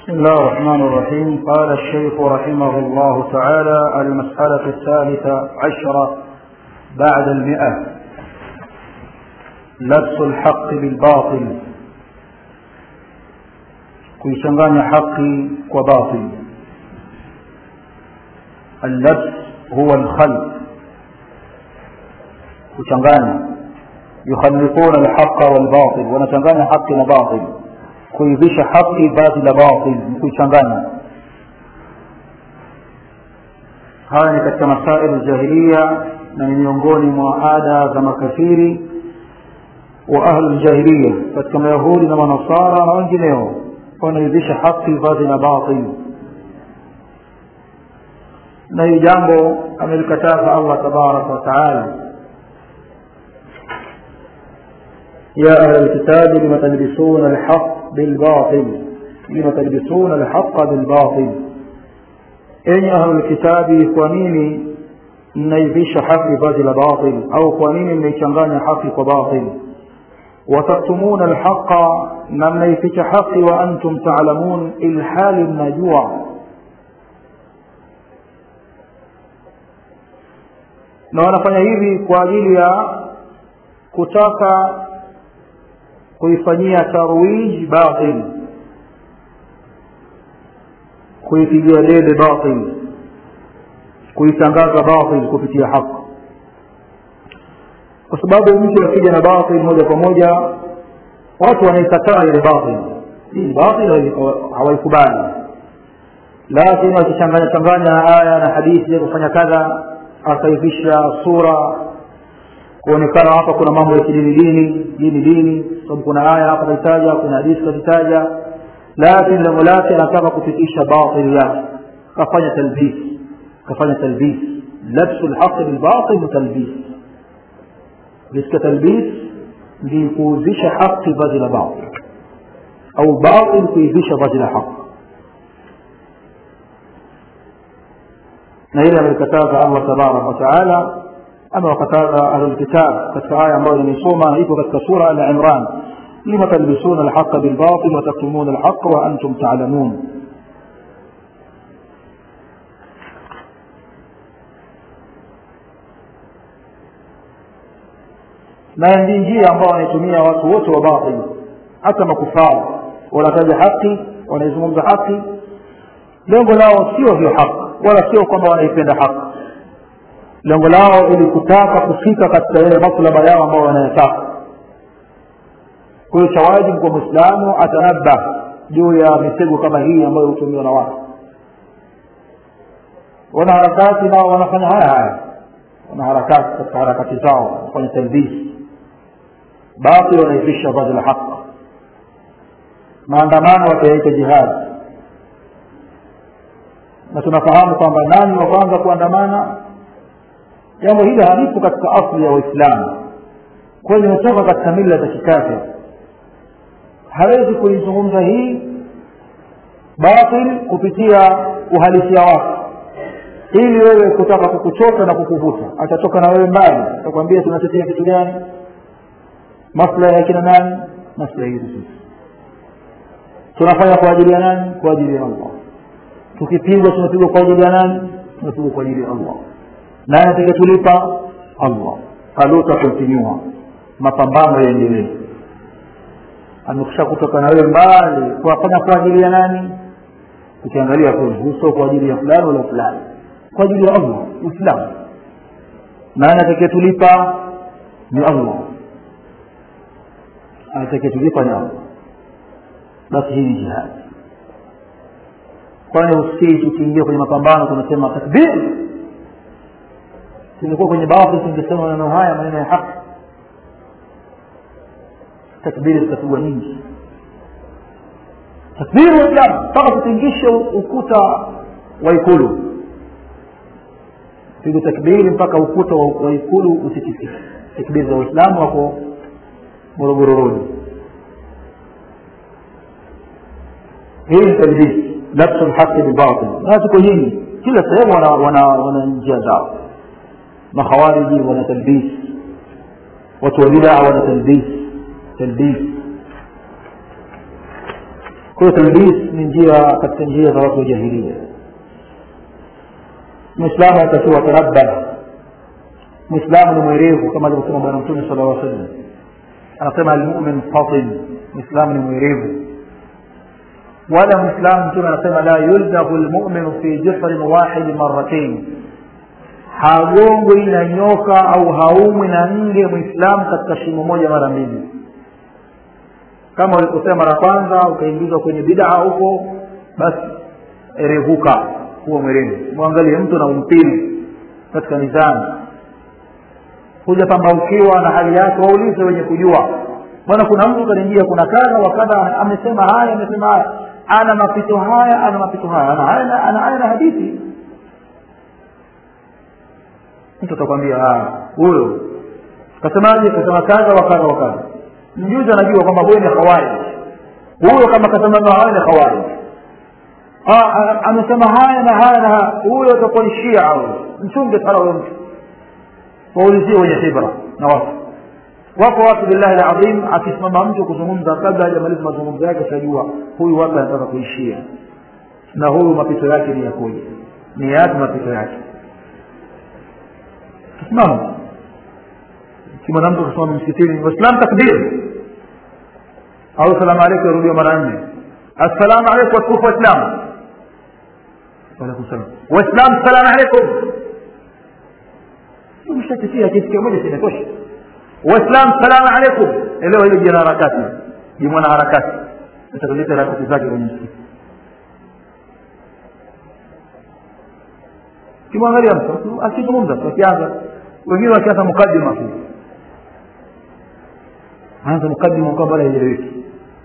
بسم الله الرحمن الرحيم قال الشيخ رحمه الله تعالى المسألة الثالثة عشرة بعد المئة لبس الحق بالباطل kuichanganya haki kwa batil allabs huwa alkhalq kuchanganya yukhalliquna alhaqa walbatil wanachanganya haki na batil kuivisha haki vazi la batil ni kuichanganya haya ni katika masail jahiliya na ni miongoni mwa ada za makafiri wa ahlu ljahiliya katika mayahudi na manasara na wengineo wanaivisha haki vazi la batil na hili jambo amelikataza allah tabaraka wataala يا أهل الكتاب لم تلبسون الحق بالباطل لم تلبسون الحق بالباطل أي أهل الكتاب كونيني mnaivisha haki vazi la batil au kwa nini mnaichanganya haki kwa batil wataktumuna alhaqa na mnaificha haki wa antum taalamun ilhali mnajua na wanafanya hivi kwa ajili ya kutaka kuifanyia tarwij batil kuipigia debe batil kuitangaza batil kupitia haki kwa sababu mtu akija na batil moja kwa moja watu wanaikataa ile batil hii batil hawaikubali lakini wakichanganya changanya aya na hadithi ya kufanya kadha akaivisha sura kuonekana hapa kuna mambo ya kidini dini dini dini sababu kuna aya hapa kaitaja kuna hadithi kazitaja lakini lengo lake anataka kufikisha batil yake kafanya talbis kafanya talbis labsu lhaqi bilbatil talbis katika talbis ni kuuvisha haki vazi la batil au batil kuivisha vazi la haki na hili amelikataza allah tabaraka wataala ama wakataza ahlulkitab katika aya ambayo nimeisoma ipo katika sura al imran lima talbisuna alhaqa bilbatil wataktumuna alhaqa wa antum talamun na ndi njia ambao wanaitumia watu wote wa batil hata makufara wanataja haki wanaizungumza haki lengo lao sio hiyo haki wala sio kwamba wanaipenda haki lengo lao ili kutaka kufika katika yale maslaba yao ambao wanayataka kwa hiyo cha wajibu kwa mwislamu atanabah juu ya mitego kama hii ambayo hutumiwa na watu wanaharakati nao wanafanya haya haya wanaharakati katika harakati zao wanafanya talbisi batil wanaivisha vazi la haq maandamano watayaita jihadi na tunafahamu kwamba nani wa kwanza kuandamana jambo hili halipo katika asli ya waislamu kwayo limetoka katika mila za kikafir hawezi kuizungumza hii batil kupitia uhalisia wake ili wewe kutaka kukuchota na kukuvuta atatoka na wewe mbali atakwambia tunatetea kitu gani maslahi ya kina nani maslahi yetu sisi tunafanya kwa ajili ya nani kwa ajili ya allah tukipigwa tunapigwa kwa ajili ya nani tunapigwa kwa ajili ya allah nani atakayetulipa allah haluta kontinua mapambano yaendelee amekusha kutoka na wewe mbali kuwafanya kwa ajili ya nani ukiangalia kweli uso kwa ajili ya fulani wala fulani kwa ajili ya allah uislamu nani atakayetulipa ni allah atakayetulipa ni allah basi hii ni jihadi kwani usikii tukiingia kwenye mapambano tunasema takbir tulikuwa kwenye batil tungesema maneno haya maneno ya haki takbiri zitapigwa nyingi takbiri waislamu mpaka tutingishe ukuta wa ikulu piga takbiri mpaka ukuta wa ikulu usitikisike takbiri za waislamu wako morogoro rodi hii ni talbisi labsu lhaqi bibatil na tuko nyingi kila sehemu wana, wana, wana njia zao makhawariji wana talbis watu wa bidaa wana talbis talbis kwa hiyo talbis ni njia katika njia za watu wa jahilia mwislamu atakiwa tarabba mwislamu ni mwerevu kama alivyosema bwana mtume sala llaw sallam anasema almumin fatin mwislamu ni mwerevu wala mwislamu mtume anasema la yuldahu lmuminu fi jihrin wahidi maratain hagongwi na nyoka au haumwi na nge mwislamu katika shimo moja mara mbili kama ulikosea mara kwanza ukaingizwa kwenye bidaa huko basi erevuka huwa mwerevu mwangalie mtu na umpili katika nidhamu hujapambaukiwa na hali yake waulize wenye kujua bwana kuna mtu kaniingia kuna kadha wa kadha amesema haya amesema haya ana mapito haya ana mapito haya ana haya ana haya na hadithi mtu atakwambia huyo kasemaje kasema kadha wa kadha wa kadha mjuzi anajua kwamba huyo ni khawari huyo kama kasema haya ni khawari amesema haya na haya na haya huyo atakuwa ni shia huyo mchunge sana huyo mtu waulizie wenye khibra na watu wako watu billahi ladhim akisimama mtu kuzungumza kabla hajamaliza mazungumzo yake utajua huyu wapi anataka kuishia na huyu mapito yake ni yakoje ni yapi mapito yake tusimama kimwana mtu kusimama msikitini waislam takbir au salamu alaikum yarudiwa mara nne assalamu alaikum watukufu waislamu waalaikum salam waislamu salamu alaikum mshakitia kitu kimoja kinatosha waislam salamu alaikum elewa hilo jina harakati ni mwana harakati atakuleta harakati zake kwenye msikiti kimwangalia mtu akizungumza akianza wengine wakianza mukadima tu anza mukadima kwamba haieleweki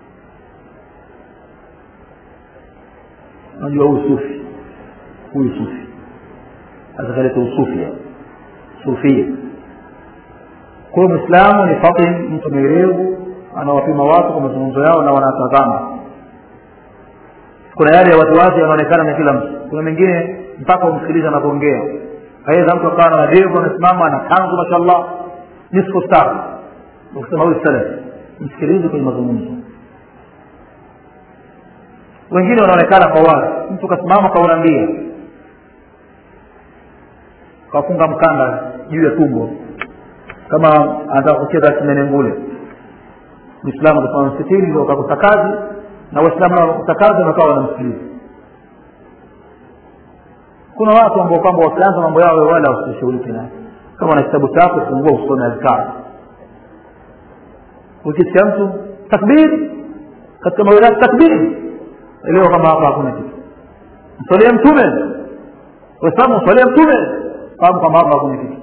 unajua huyu sufi huyu sufi atakaleta usufi sufia kwa hiyo mwislamu ni fatin mtu mwerevu anawapima watu kwa mazungumzo yao na wanatazama kuna yale ya wasiwasi yanaonekana na kila mtu kuna mengine mpaka umsikiliza anavyoongea aweza mtu akawa na madevu amesimama ana kanzu mashallah nisfu star ukisema huyu salaf msikilize kwenye mazungumzo wengine wanaonekana kwa wazi mtu kasimama kaunambia kafunga mkanda juu ya tumbo kama anataka kucheza kimenengule mwislamu kasimama msikitini ndio kakosa kazi na waislamu nao wakakosa kazi wakawa wanamsikiliza kuna watu ambao kwamba wakianza mambo yao wala wasishughulike nayo kama na kitabu chako fungua usome azkar ukisikia mtu takbir katika mawilati takbir elewa kwamba hapa hakuna kitu msalie mtume waislamu msalie mtume fahamu kwamba hapa hakuna kitu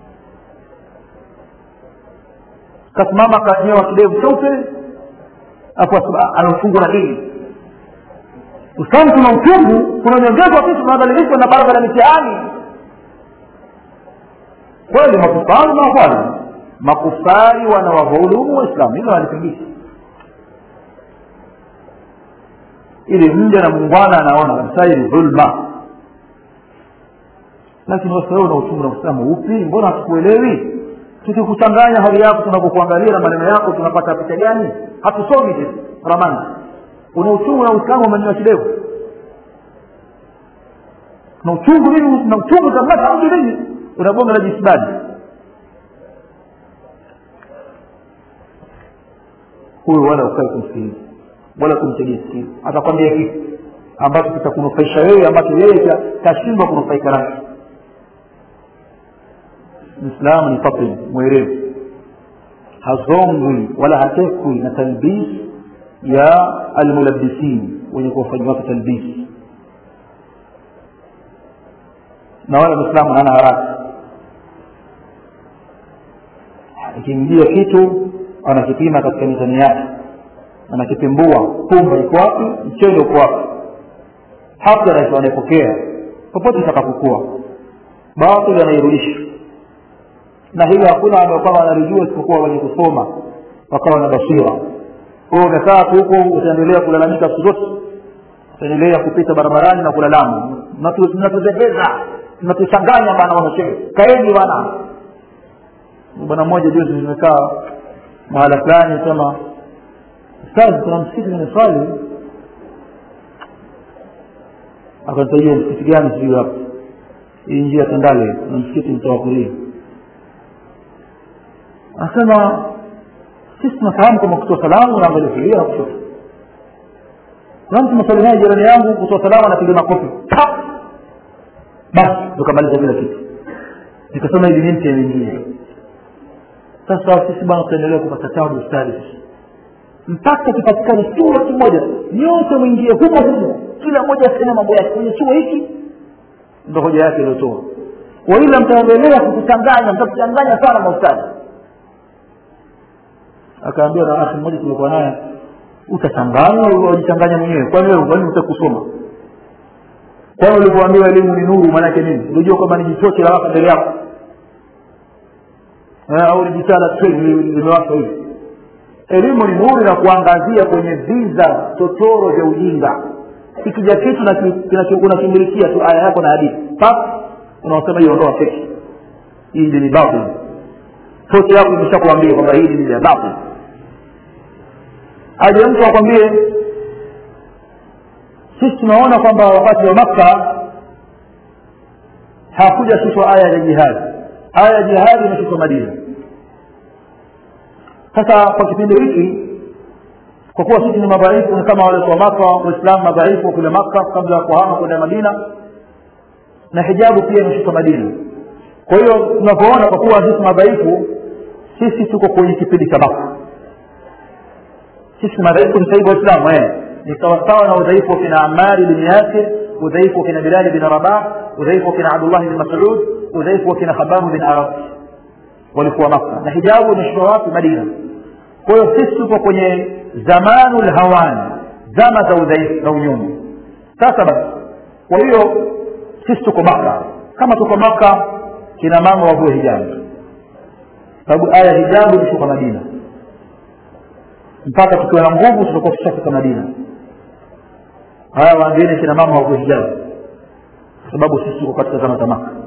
kasimama kanyewa kidevu cheupe afu ana uchungu na dini uislamu kuna uchungu kuna nyongezwa sisi tunadhalilishwa na barabara ya mitihani kweli makufari mawafali makufari wanawadhulumu waislamu hilo halipingishi ili mja na muungwana anaona kabisa hii dhulma lakini wasawe na uchungu na uislamu upi mbona hatukuelewi tukikuchanganya hali yako tunapokuangalia na maneno yako tunapata picha gani hatusomi sisi ramani una uchungu na uislamu umenyoa kidevu na uchungu nini na uchungu kamata mtu nini unagonga na jisibadi huyu wala ukae kumsikiliza wala kumtegea sikio atakwambia kitu ambacho kitakunufaisha wewe ambacho yeye tashindwa kunufaika nacho mwislamu ni fatin mwerevu hazongwi wala hatekwi na talbis ya almulabisin wenye kuwafanyia watu talbis na wala mwislamu hana haraka ikiingia kitu anakipima katika mizani yake anakipimbua pumba iko wapi mchele uko wapi hata anaipokea popote itakapokuwa batili anairudisha na hilo hakuna ambao kama wanalijua isipokuwa wenye kusoma wakawa na basira kwao umekaa tu huko utaendelea kulalamika siku zote utaendelea kupita barabarani na kulalama mnatuzembeza mnatuchanganya bana wanashehe kaeni bana bwana mmoja juzi nimekaa mahala fulani sema ustazi kuna msikiti kwenye swali akanitajia msikiti gani sijui hapa hii njia tandale na msikiti mtoa kulia anasema sisi tunafahamu kama kutoa salamu naangalia kulia na kushoto kuna mtu msalimia jirani yangu kutoa salamu anapiga makofi basi tukamaliza kila kitu nikasema hivi nini nyingine sasa sisi bwana tutaendelea kupata tabu ustadi mpaka kipatikane chuo kimoja nyote mwingie humo humo kila mmoja aseme mambo yake kwenye chuo hiki ndo hoja yake iliotoa waila mtaendelea kukuchanganya mtakuchanganya sana maustadi akaambia na akhi mmoja tulikuwa naye utachanganywa wajichanganya mwenyewe kwani wewe kwani utakusoma kwani ulivyoambiwa elimu ni nuru maanake nini unajua kwamba ni jichoche la waka mbele yako au ni jitala limewaka hivi elimu ni nuru na kuangazia kwenye viza totoro vya ujinga ikija kitu unakimilikia tu aya yako na hadithi pap unaosema hiyo ondoa feki hii ni batil tochi yako imeshakuambia kwamba hii ni ya batil aje mtu akwambie sisi tunaona kwamba wakati wa makka hakuja shushwa aya ya jihadi aya ya jihadi imeshushwa madina sasa kwa kipindi hiki kwa kuwa sisi ni madhaifu ni kama wale wa maka waislamu madhaifu kule maka kabla ya kuhama kwenda madina na hijabu pia imeshuka madina kwa hiyo tunavyoona kwa kuwa sisi madhaifu sisi tuko kwenye kipindi cha maka sisi madhaifu ni sahibu waislamu eh ni sawasawa na udhaifu wa kina amari bin yasir udhaifu wa kina bilali bin rabah udhaifu wa kina abdullah bin masud udhaifu wa kina khababu bin arab walikuwa maka na hijabu imeshuka wapi madina kwa hiyo sisi tuko kwenye zamanu lhawani zama za udhaifu na unyuma sasa basi kwa hiyo sisi tuko maka kama tuko maka kina mama wavue hijabu sababu aya hijabu imeshuka madina mpaka tukiwa na nguvu tutakuwa tushafika madina haya wangine kina mama wavue hijabu kwa sababu sisi tuko katika zama za maka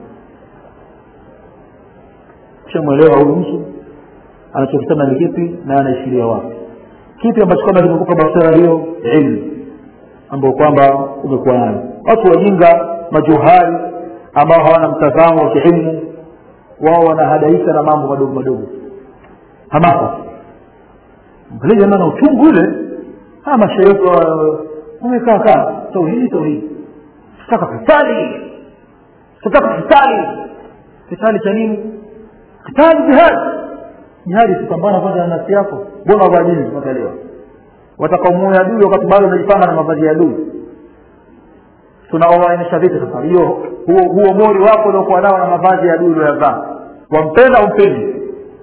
shamwelewa huyu mtu anachokisema ni kipi na anaishiria wapi kipi ambacho kwamba kimekupa basira hiyo ilmu ambayo kwamba umekuwa nayo watu wajinga majuhali ambao hawana mtazamo wa kiilmu wao wanahadaika na mambo madogo madogo hamasa angalia jamaa na uchungu ule haya maisha yetu umekaa kaa tauhidi tauhidi sitaka kitali sitaka kitali kitali cha nini kitali jihadi jihadi kupambana kwanza na nafsi yako mbona wavaa jinsi mpaka leo watakaomuya adui wakati bado unajipanga na mavazi ya adui tunaoainisha vipi sasa hiyo huo, huo mori wako uliokuwa nao na mavazi ya adui ulioyavaa wampenda umpendi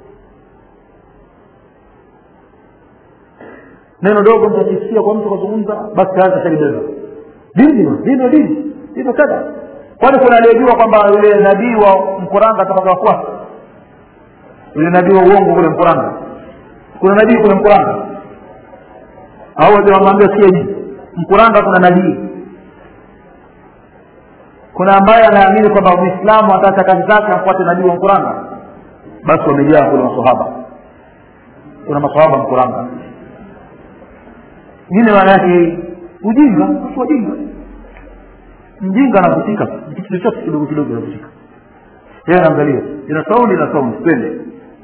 neno dogo mtakisikia kwa mtu kazungumza basi tayari kashalibeba dini dini dini dini kada kwani kuna aliyejua kwamba yule nabii wa mkuranga atakawafuata yule nabii wa uongo kule mkuranga kuna nabii kule mkuranga au wamwambia sikia hivi mkuranga kuna nabii kuna ambaye anaamini kwamba mwislamu ataacha kazi zake afuate nabii wa mkuranga basi wamejaa kule masahaba kuna masahaba mkuranga ingine maana yake ujinga watu wajinga mjinga anavutika kitu chochote kidogo kidogo anavutika yeye anaangalia ina saundi ina saundi twende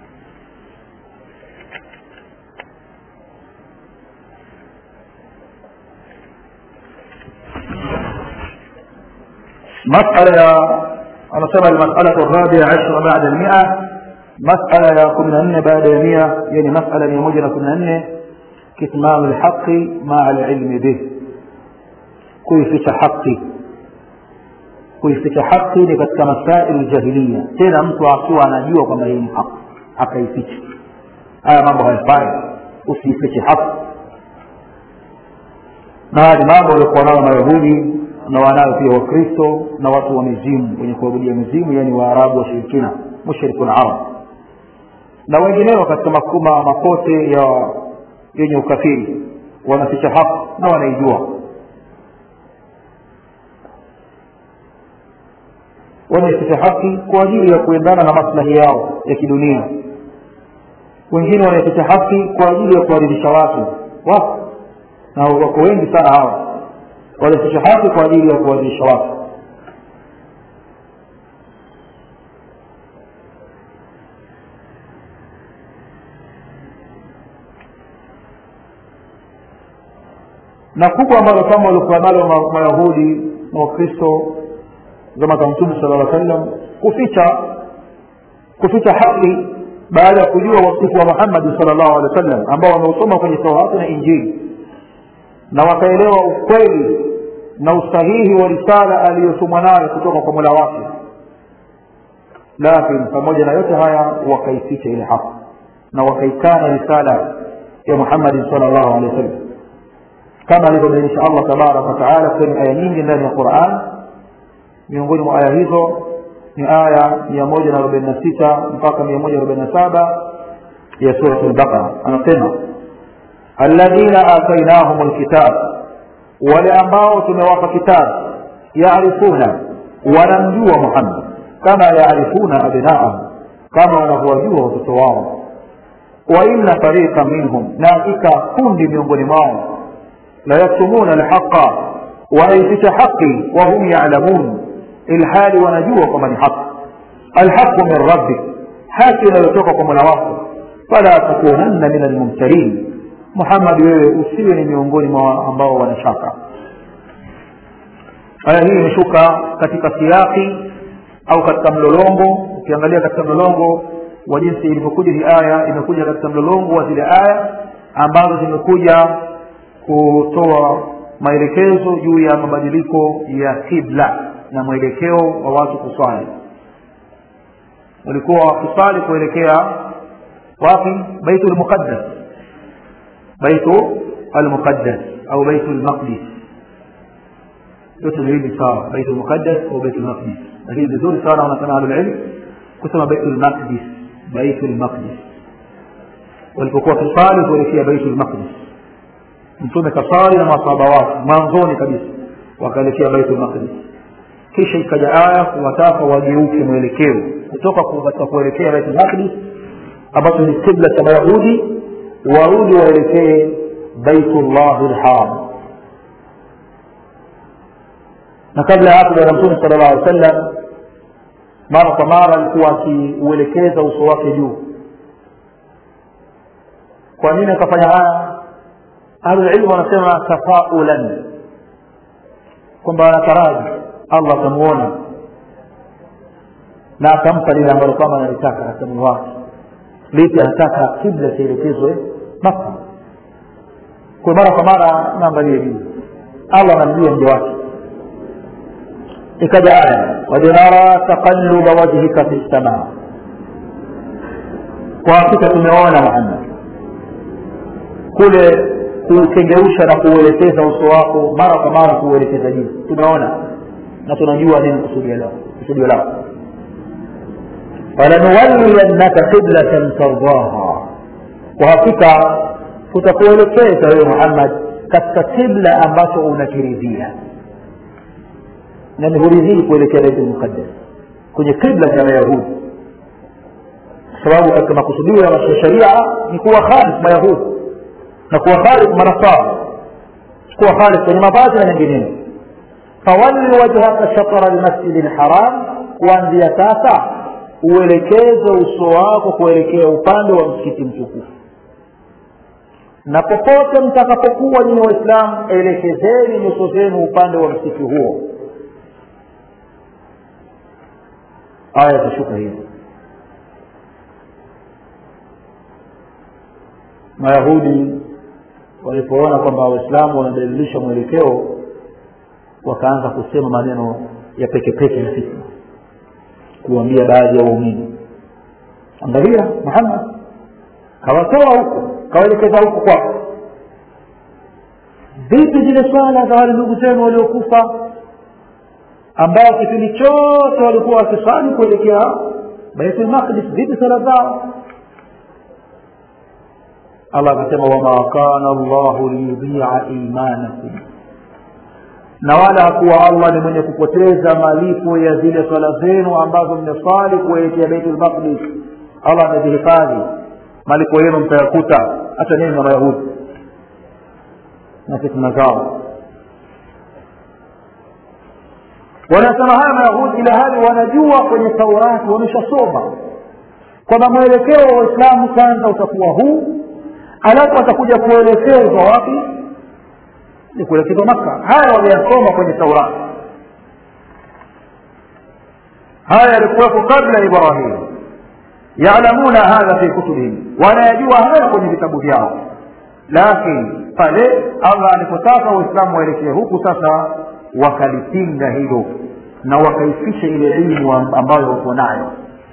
مسألة أنا سمع المسألة الرابعة عشر بعد المئة مسألة يا كنا بعد مئة يعني مسألة ميموجة كنا كتمان الحق مع العلم به kuificha haki kuificha haki ni katika masaili jahiliya tena mtu akiwa anajua kwamba hii ni haki akaificha haya mambo hayafai usiifiche haki na haya ni mambo waliokuwa nayo mayahudi na wanayo pia wakristo na watu wa mizimu wenye kuabudia mizimu yani waarabu washirikina mushrikun arab na wengineo katika makuma makote ya yenye ukafiri wanaficha haki na wanaijua wanaficha haki kwa ajili ya kuendana na maslahi yao ya kidunia wengine wanaficha haki kwa ajili ya kuwaridhisha watu wako na wako wengi sana hawa walificha haki kwa ajili ya kuwadhirisha watu na kubwa ambalo kama walikuwa nalo mayahudi na wakristo zama za mtume sala llaw sallam kuficha kuficha haki baada ya kujua wasifu wa muhammadi sal llahu alehi wa sallam ambao wameusoma kwenye taurati na injili na wakaelewa ukweli na usahihi wa risala aliyotumwa nayo kutoka kwa mola wake lakini pamoja na yote haya wakaificha ile haki na wakaikana risala ya muhammadin sal llahu alehi wa sallam kama alivyobainisha allah tabaraka wataala kwenye aya nyingi ndani ya quran miongoni mwa aya hizo ni aya mia moja na arobaini na sita mpaka mia moja arobaini na saba ya surat lbaqara anasema alladhina atainahum lkitab wale ambao tumewapa kitabu yarifuna wanamjua muhammad kama yarifuna abnaahum kama wanavyowajua watoto wao wa inna fariqa minhum na hakika kundi miongoni mwao la yaktumuna alhaqa wanaificha haqi wahum yalamun ilhali wanajua kwamba ni haki alhaqu min rabbik haki inayotoka kwa mola wako fala takunanna min almumtarin muhammad wewe usiwe ni miongoni mwa ambao wanashaka aya hii imeshuka katika siaki au katika mlolongo ukiangalia katika mlolongo wa jinsi ilivyokuja hii aya imekuja katika mlolongo wa zile aya ambazo zimekuja kutoa maelekezo juu ya mabadiliko ya kibla na mwelekeo wa watu kuswali walikuwa wakiswali kuelekea wapi baitu lmuqaddas baitu almuqaddas au baitu lmaqdis yote miwili sawa baitu lmuqaddas au baitu lmaqdis lakini vizuri sana wanasema ahlulilm kusema baitu lmaqdis baitu lmaqdis walipokuwa kisali kuelekea baitu lmaqdis mtume kasali na masahaba wake mwanzoni kabisa wakaelekea baitul maqdis kisha ikaja aya kuwataka wageuke mwelekeo kutoka katika kuelekea baitul maqdis ambacho ni kibla cha mayahudi warudi waelekee baitullahi lharam na kabla ya hapo bwana mtume sala llahu alih wasallam mara kwa mara alikuwa akiuelekeza uso wake juu kwa nini akafanya haya ahlulilmu wanasema tafaulan kwamba anataraji allah atamuona na atampa lile ambalo kwamba analitaka katika moyo wake lipi anataka kibla kielekezwe maka kwa mara kwa mara naangalie juu allah anamjua mja wake ikaja aya kad nara taqaluba wajhika fi lsamaa kwa hakika tumeona muhammad kule kuukengeusha na kuuelekeza uso wako mara kwa mara kuuelekeza juu tumeona na tunajua nini kusudio lao kusudio lako falanuwalliyannaka qiblatan tardaha kwa hakika tutakuelekeza wewe muhammad katika kibla ambacho unakiridhia na ni huridhii kuelekea baitul muqaddas kwenye kibla cha mayahudi kwa sababu katika makusudio ya sharia ni kuwa khalif mayahudi na kuwa khalif manasara kuwa khalif kwenye mavazi na mengineyo fawalli wajhaka shatara lmasjidi lharam kuanzia sasa uelekeze uso wako kuelekea upande wa msikiti mtukufu na popote mtakapokuwa nyinyi waislamu elekezeni nyuso zenu upande wa msikiti huo aya zashuka hivi mayahudi walipoona kwamba waislamu wanabadilisha mwelekeo wakaanza kusema maneno ya pekepeke ya fitna kuambia baadhi ya waumini angalia muhammad kawatoa huko kawaelekeza huko kwako vipi zile swala za wale ndugu zenu waliokufa ambao kipindi chote walikuwa wakisali kuelekea baitul maqdis vipi swala zao allah akasema wama kana llahu liyudhia imanakum na wala hakuwa allah ni mwenye kupoteza malipo ya zile swala zenu ambazo mmeswali kuelekea baitul maqdis allah amezihifadhi malipo yenu mtayakuta hata nini na mayahudi na fitna zao wanasema haya mayahudi ila hali wanajua kwenye taurati wameshasoma kwamba mwelekeo wa waislamu kwanza utakuwa huu alafu atakuja kuelekezwa wapi ni kuelekezwa maka haya waliyasoma kwenye taurati haya yalikuwepo kabla ya ibrahim yalamuna hadha fi kutubihim wanayajua haya kwenye vitabu vyao lakini pale allah alipotaka waislamu waelekee huku sasa wakalipinga hilo na wakaifisha ile ilmu ambayo wako nayo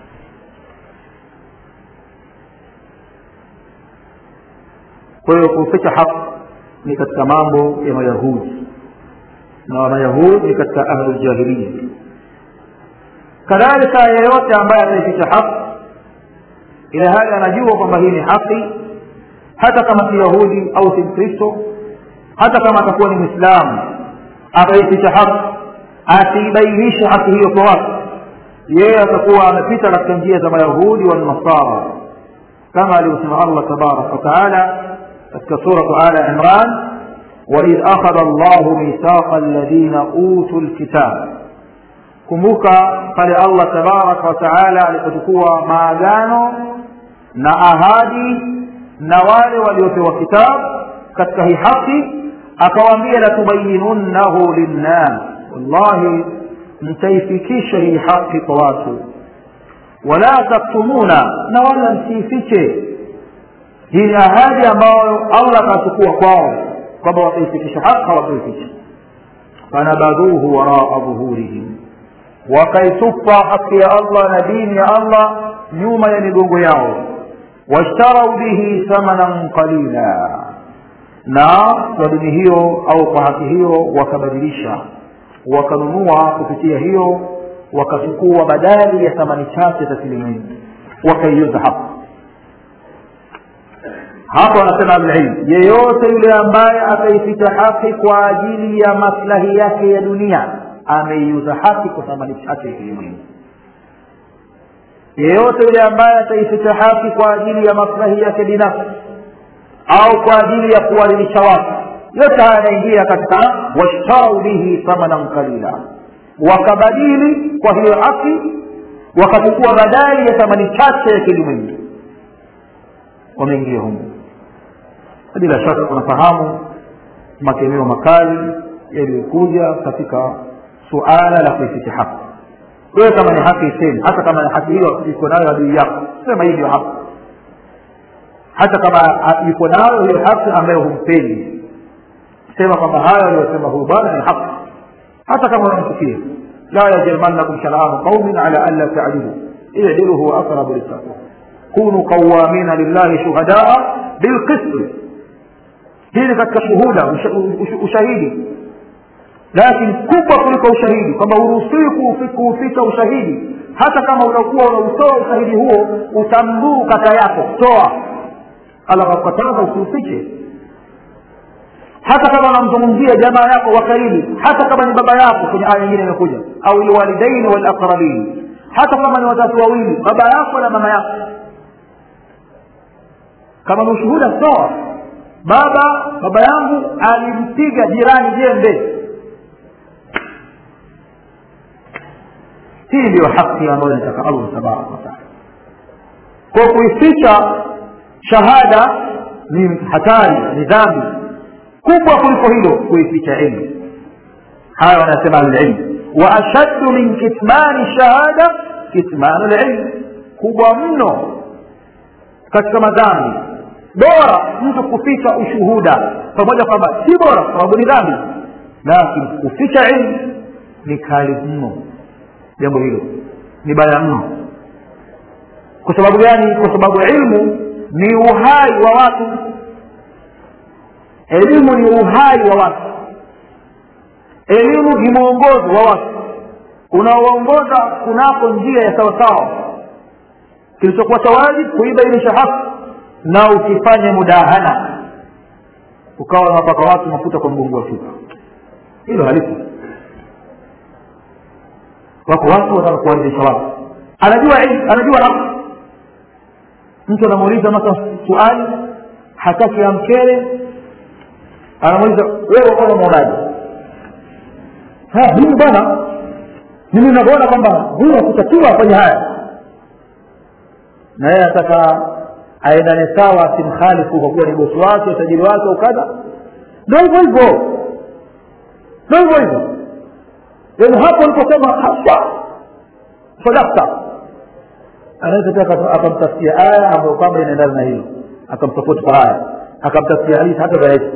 kwa hiyo kuficha haq ni katika mambo ya mayahudi na mayahudi ni katika ahluljahiliya kadhalika yeyote ambaye ataificha haq ila hali anajua kwamba hii ni haki hata kama si yahudi au si mkristo hata kama atakuwa ni mwislamu akaificha haki asiibainishe haki hiyo kwa watu yeye atakuwa amepita katika njia za mayahudi wanasara kama alivyosema allah tabaraka wataala katika suratu ala imran waidh akhadha llahu mithaqa alladhina utu lkitab kumbuka pale allah tabaraka wataala alipochukua maagano na ahadi na wale waliopewa kitabu katika hii haki akawaambia latubayinunnahu linnas wallahi mtaifikisha hii haki kwa watu wala taktumuna na wala msiifiche hii ni ahadi ambayo allah akachukua kwao kwamba wataifikisha haki hawataificha fanabadhuhu waraa dhuhurihim wakaitupa haki ya allah na dini ya allah nyuma ya migongo yao washtarau bihi thamanan qalila na kwa dini hiyo au kwa haki hiyo wakabadilisha wakanunua kupitia hiyo wakachukua badali ya thamani chache za shilingi wakaiuza hapo hapo wanasema ahlulilm yeyote yule ambaye ataificha haki kwa ajili ya maslahi yake ya dunia ameiuza haki kwa thamani chache ya kilimwengu yeyote yule ambaye ataificha haki kwa ajili ya maslahi yake binafsi au kwa ajili ya kuwaridhisha watu yote haya yanaingia katika washtarau bihi thamanan qalila wakabadili kwa hiyo haki wakachukua badali ya thamani chache ya kilimwengu wameingia humu bila shaka tunafahamu makemeo makali yaliyokuja katika suala la kuificha haki wewe kama ni haki isemi hata kama ni haki hiyo iko nayo adui yako sema hii ndio haki hata kama yuko nayo hiyo haki ambayo humpendi sema kwamba hayo aliyosema huyu bwana ni haki hata kama unamchukia la yajrimannakum shana'anu qaumin ala an la ta'dilu i'dilu huwa aqrabu littaqwa kunu qawamina lillahi shuhadaa bilqisti hii ni katika shuhuda ushahidi lakini kubwa kuliko ushahidi kwamba huruhusiwi kuuficha ushahidi hata kama unakuwa unautoa ushahidi huo utamdhuru kaka yako toa alakakataza usiufiche hata kama unamzungumzia jamaa yako wa karibu hata kama ni baba yako kwenye aya nyingine imekuja au lwalidaini walaqrabin hata kama ni wazazi wawili baba yako na mama yako kama ni ushuhuda sawa baba baba yangu alimpiga jirani jembe hii ndiyo haki ambayo inataka allah tabaraka wataala kwa kuificha shahada ni hatari ni dhambi kubwa kuliko hilo kuificha ilmu haya wanasema alilmu wa ashaddu min kitmani shahada kitmanu lilmu kubwa mno katika madhambi bora mtu kuficha ushuhuda pamoja kwamba si bora kwa sababu ni dhambi lakini kuficha ilmu ni kali mno jambo hilo ni baya mno kwa sababu gani kwa sababu ilmu ni uhai wa watu elimu ni uhai wa watu elimu ni mwongozo wa watu unaoongoza kunako njia ya sawasawa kilichokuwa cha wajibu kuibainisha haki na usifanye mudahana ukawa unawapaka watu mafuta kwa mgongo wa chupa hilo halipo wako watu wanataka kuwaridhisha watu anajua anajua haki mtu anamuuliza masa suali hataki amkele anamuuliza wewe kama unaonaje mimi bwana mimi navyoona kwamba huyu hakutakiwa afanye haya na yeye ataka aendane sawa asimkhalifu kwa kuwa ni bosi wake utajiri wake ukadha ndo hivyo hivyo ndo hivyo hivyo yaani hapo aliposema hasa sadakta anaweza pia akamtafsia aya ambayo kwamba inaendana na hilo akamsapoti kwa aya akamtafsia hadithi hata zaidi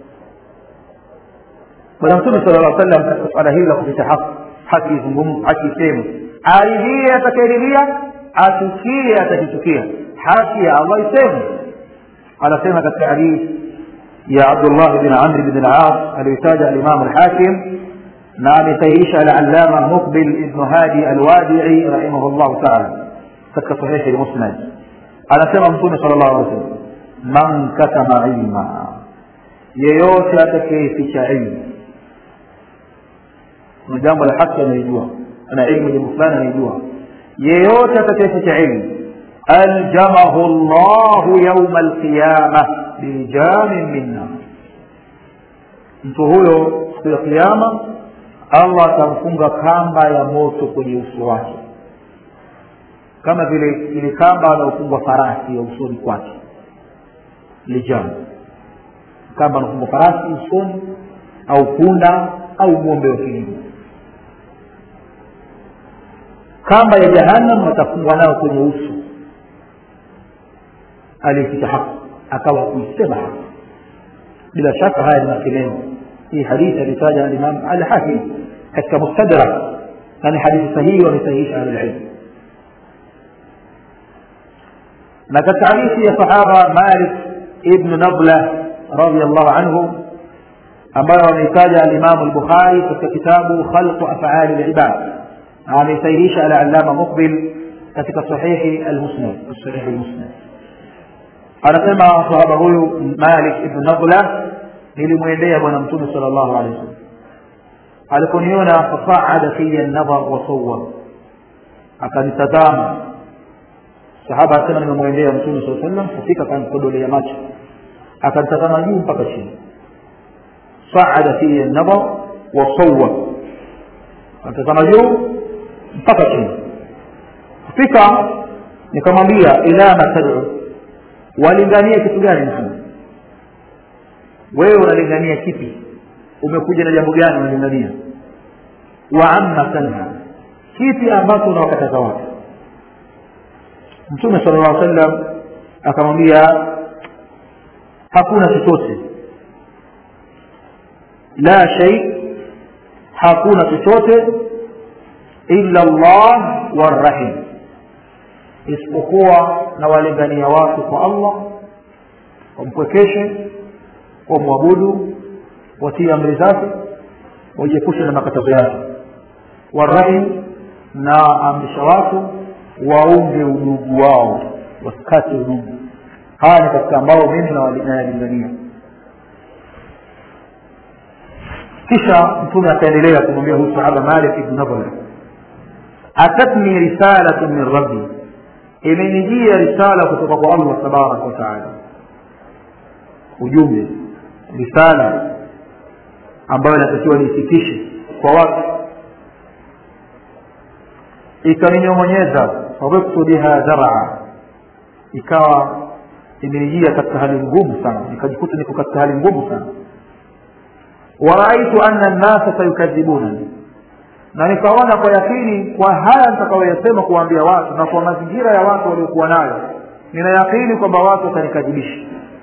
bwana mtume sala llah sallam katika suala hili la kupita haki haki izungumzu haki isemu aridhie atakayeridhia achukie atakichukia haki ya allah isemu anasema katika hadithi ya abdullah bin amri bin al-as aliyotaja alimamu al-hakim na amesahihisha al-allama muqbil ibn hadi al-wadi'i rahimahullah ta'ala katika sahihi al-musnad anasema mtume sallallahu alaihi wasallam man katama ilma yeyote atakayeficha ilmu kuna jambo la haki anaijua ana ilmu jambo fulani anaijua yeyote atakayeficha ilmu aljamahu llahu yauma alqiyama bijamin minna mtu huyo siku ya kiama allah atamfunga kamba ya moto kwenye uso wake kama vile ile kamba anaofungwa farasi ya usoni kwake lijam kamba anafungwa farasi usoni au punda au ng'ombe wa kilimo kamba ya jahannam atafungwa nayo kwenye uso aliyeficha haki akawa kuisema haki bila shaka haya ni makelemo hii hadithi alitaja alimam alhakim katika mustadrak na ni hadithi sahihi wamesahihisha ahlulilm na katika hadithi ya sahaba malik ibnu nabla radiallahu anhu ambayo wameitaja alimamu lbukhari katika kitabu khalqu afali libad amesahihisha alalama muqbil katika sahihi almusnad sahihi almusnad anasema sahaba huyu malik ibnu nabla nilimwendea bwana mtume sala llahu alehi wasallam aliponiona fasaada fiya nadhar wasawar akanitazama sahaba asema nimemwendea mtume saa sallam kufika akanikodolea macho akanitazama juu mpaka chini saada fiya nadhar wasawar akanitazama juu mpaka chini kufika nikamwambia ila ma tad'u walingania kitu gani muhammad wewe unalingania kipi umekuja na jambo gani unalingania wa amma tanha kipi ambacho unawakataza watu mtume sala llah sallam akamwambia hakuna chochote la shay hakuna chochote illa llah warrahim isipokuwa na walingania watu kwa allah wampwekeshe wamwabudu watii amri zake wajiepushe na makatazo yake warahim na amrisha watu waunge udugu wao wasikate udugu haya ni katika ambao mimi nayalingania kisha mtume akaendelea kumwambia huyu sahaba malik ibn nabla atatni risalatu min rabbi imenijia risala kutoka kwa allah tabaraka wataala ujumbe risala ambayo inatakiwa niifikishe kwa watu ikaninyong'onyeza fadhibtu biha zaraa ikawa imenijia katika hali ngumu sana nikajikuta niko katika hali ngumu sana waraaitu anna nnasa sayukadhibunani na nikaona kwa yakini kwa haya nitakayoyasema kuwaambia watu na kwa mazingira ya watu waliokuwa nayo nina yakini kwamba watu watanikadhibisha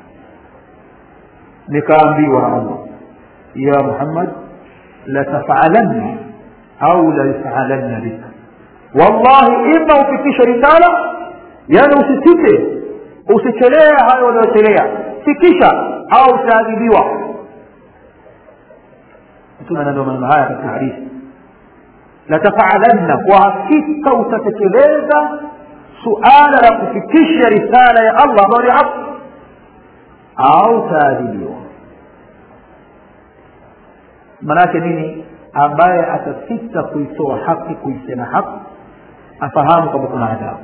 nikaambiwa na allah ya muhammad latafalanna au layufalanna bika wallahi ima ufikishe risala yani usisite usichelea hayo unayochelea fikisha au utaadhibiwa mtume anaambia maneno haya katika hadithi latafalanna kwa hakika utatekeleza suala la kufikisha risala ya allah ambayo ni haki au taadhibiwa maanaake nini ambaye atasita kuitoa haki kuisema haki afahamu kwamba kuna adhabu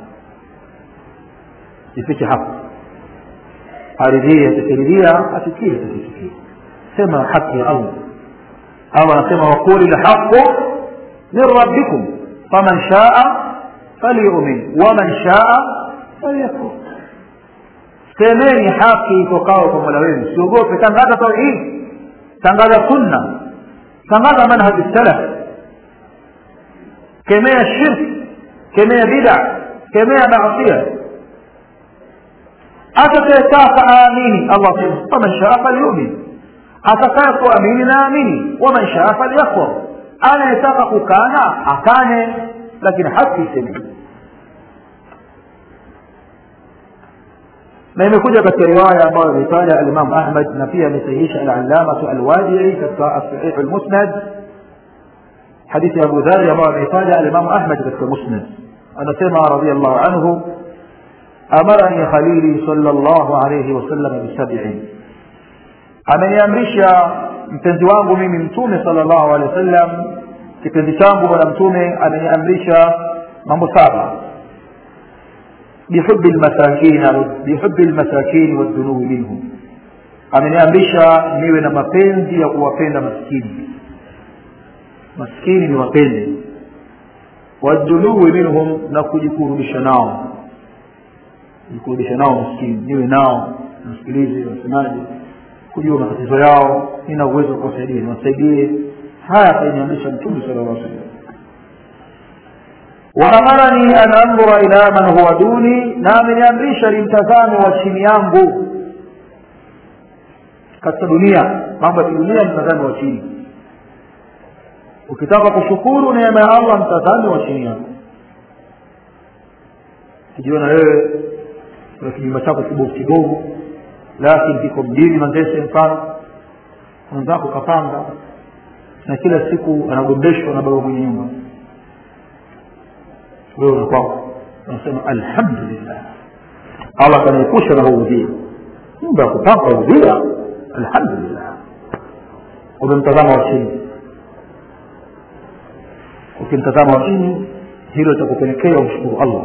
ifiche haki aridhie atakiridhia atikie atakichukia sema haki ya allah au anasema waquli lhaqu min rabbikum faman shaa falyumin waman shaa falyakfur semeni haki itokao kwa mola wenu siogope tangaza tauhid tangaza sunna tangaza manhaji salaf kemea shirk kemea bida kemea maasia atakayetaka aamini allah sema faman shaa falyumin atakaye kuamini na amini waman shaa falyakfur anayetaka kukana akane lakini haki isemeni na imekuja katika riwaya ambayo imetaja alimamu ahmad na pia amesahihisha alallamatu alwadii katika sahihu lmusnad hadithi ya abu dhari ambayo ameitaja alimamu ahmad katika musnad anasema radiallahu anhu amarani khalili sala llahu alaihi wasallam bisabiin ameniamrisha mpenzi wangu mimi mtume sala llahu alehi wasallam kipenzi changu bwana mtume ameniamrisha mambo saba بحب المساكين بحب المساكين والذنوب منهم ameniamrisha niwe na mapenzi ya kuwapenda maskini maskini ni wapende waduluwi minhum na kujikurubisha nao kujikurubisha nao maskini niwe nao msikilize wasemaji kujua matatizo yao nina uwezo wa kuwasaidia niwasaidie haya akaniamrisha mtume sala llah salam waamarani an andhura ila man huwa duni na ameniamrisha ni mtazamo wa chini yangu katika dunia mambo ya kidunia mtazamo wa chini ukitaka kushukuru neema ya allah mtazame wa chini yako kijiona wewe na kijumba chako kibovu kidogo lakini kiko mjini mandese mfano mwenzako kapanga na kila siku anagombeshwa na baba mwenye nyumba wewe unakwako unasema alhamdulillah allah kanaepusha na huu udhia nyumba ya kupanga udhia alhamdulillah umemtazama wa chini ukimtazama wa chini hilo litakupelekea umshukuru allah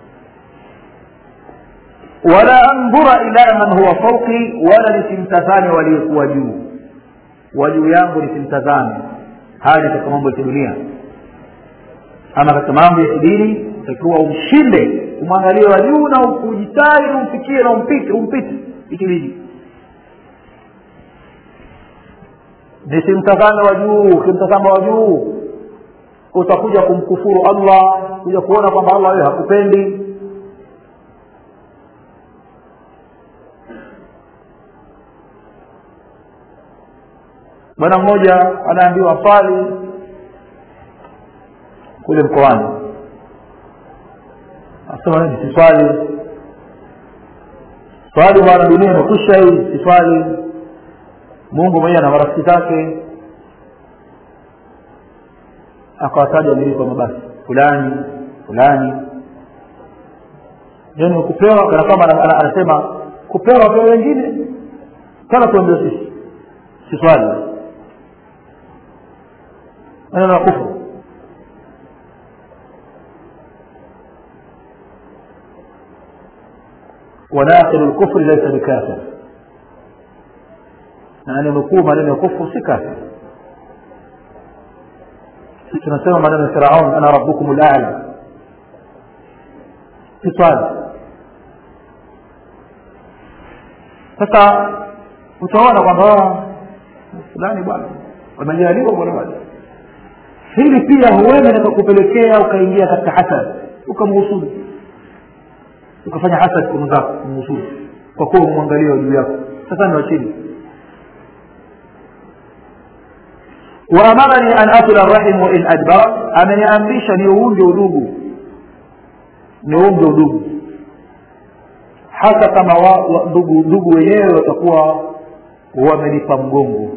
wala andhura ila man huwa fauki wala nisimtazame waliokuwa juu wa juu yangu nisimtazame haya ni katika mambo ya kidunia ama katika mambo ya kidini utakiwa umshinde umwangalie wa juu na ujitahidi umfikie na umpite umpite ikibidi nisimtazame wa juu ukimtazama wa juu utakuja kumkufuru allah kuja kuona kwamba allah wewe hakupendi bwana mmoja anaambiwa swali kule mkoani asema nini siswali swali bwana dunia imekwisha hii siswali mungu mwenyewe na marafiki zake akawataja miliki wa mabasi fulani fulani yani kupewa kana kama anasema kupewa wapewa wengine kana tuambia sisi siswali maneno ya kufuru وناقل الكفر ليس بكافر يعني nukuu maneno ya kufru si kafir sisi tunasema maneno ya firaun ana rabbukum lala si swali sasa utaona kwamba fulani bwana wamejaliwa bwana bwana hili pia huenda likakupelekea ukaingia katika hasad ukamhusudu ukafanya hasad kwa mwenzako kumhusudu kwa kuwa umwangalia juu yako sasa ni wa chini waamarani an asila rahim wain adbara ameniamrisha niuunge udugu niunge udugu hata kama wa, wa, ndugu ndugu wenyewe watakuwa wamenipa mgongo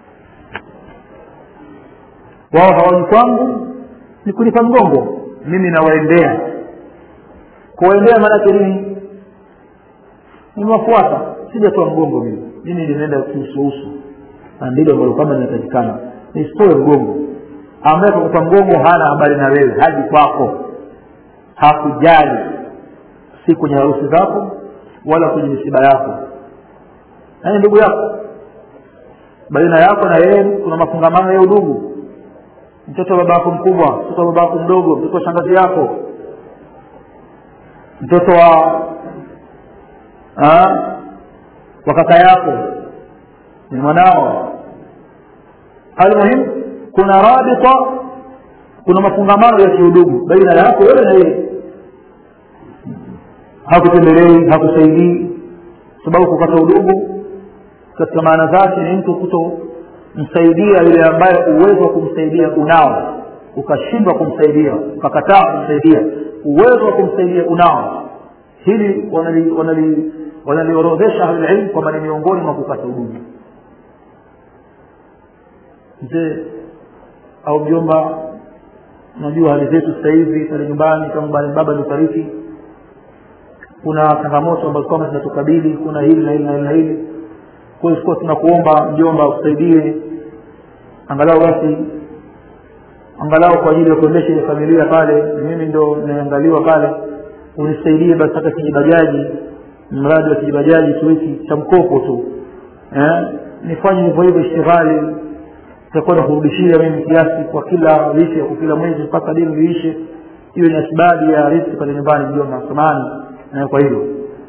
wao hawaji kwangu ni kunipa mgongo mimi nawaendea kuwaendea maanake nini nimewafuata sijatoa mgongo mimi mimi nimeenda kiusuusu na ndilo ambalo kwamba linatakikana nisitoe mgongo ambaye kakupa mgongo hana habari na wewe haji kwako hakujali si kwenye harusi zako wala kwenye misiba yako yaani ndugu yako baina yako na yeye kuna mafungamano ya udugu mtoto wa baba yako mkubwa mtoto wa baba yako mdogo mtoto wa shangazi yako mtoto wa ha? wa kaka yako ni mwanao almuhim kuna rabita kuna mafungamano ya kiudugu baina yako wewe na yeye hakutembelei hakusaidii sababu kukata udugu katika maana zake ni mtu kutomsaidia yule ambaye uwezo wa kumsaidia unao ukashindwa kumsaidia ukakataa kumsaidia uwezo wa kumsaidia unao hili wanaliorodhesha wanali, wanali ahlulilm kwamba ni miongoni mwa kukata udugu mzee au mjomba unajua hali zetu sasa hivi pale nyumbani kama baba amefariki kuna changamoto ambazo kwamba zinatukabili kuna hili na hili na hili na hili kwa hiyo tunakuomba mjomba usaidie angalau basi angalau kwa ajili ya kuendesha ile familia pale mimi ndo naangaliwa pale unisaidie basi hata kijibajaji mradi wa kijibajaji tu hiki cha mkopo tu eh? nifanye hivyo hivyo ishtighali takwenda kurudishia mimi kiasi kwa kila wiki kwa kila mwezi mpaka dini liishe hiyo ni asbabi ya riziki pale nyumbani mjomba samani na kwa hilo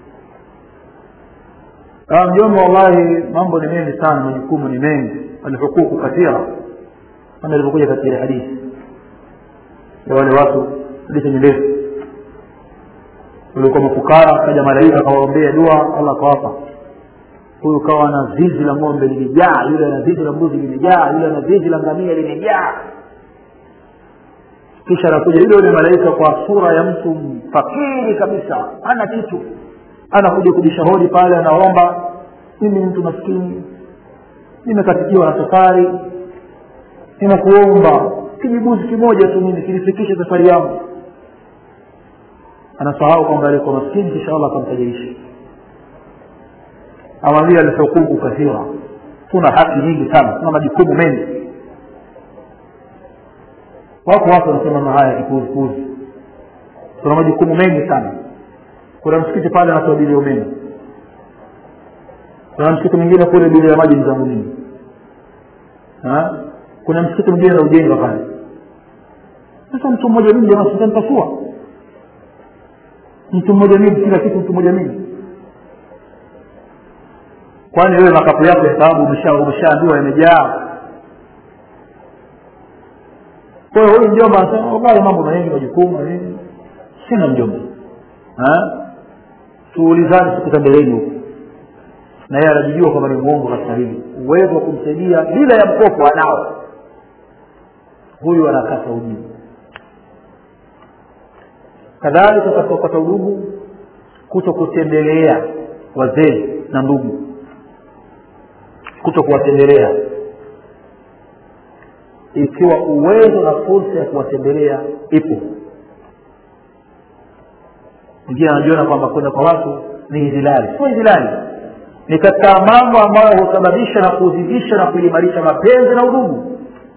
mjomba wallahi mambo ni mengi sana majukumu ni mengi alhuququ kathira kama ilivyokuja katika hadithi ya wale watu hadithi yenye ndefu walikuwa mafukara kaja malaika akawaombea dua allah akawapa huyu kawa na zizi la ng'ombe limejaa yule ana zizi la mbuzi limejaa yule ana zizi la ngamia limejaa kisha anakuja yule yule malaika kwa sura ya mtu fakiri kabisa hana kitu anakuja kubisha hodi pale anaomba mimi ni mtu maskini nimekatikiwa na safari ninakuomba kijibuzi kimoja tu mimi kinifikishe safari yangu anasahau kwamba alikuwa maskini kisha allah akamtajirisha awambia alhuququ kathira tuna haki nyingi sana tuna majukumu mengi wako watu wanasema haya kipuzipuzi tuna majukumu mengi sana kuna msikiti pale anatoa bili ya umeme kuna msikiti mwingine kule bili ya maji mzangu mimi kuna msikiti mwingine na ujenga pale sasa mtu mmoja mimi jamaa sitanipasua mtu mmoja mimi kila kitu mtu mmoja mimi kwani wewe makapu yako ya sababu umeshaambiwa yamejaa kwa hiyo huyu mjomba anasema wallahi mambo mengi majukumu na nini sina mjomba tuulizane siku za mbeleni huku na yeye anajijua kwamba ni mwongo katika hili uwezo wa kumsaidia bila ya mkopo anao huyu anakata ujibu kadhalika katika kukata udugu kuto kutembelea wazee na ndugu kuto kuwatembelea ikiwa uwezo na fursa ya kuwatembelea ipo mwingine anajiona kwamba kwenda kwa watu ni hizilali sio hizilali ni katika mambo ambayo husababisha na kuzidisha na kuimarisha mapenzi na udugu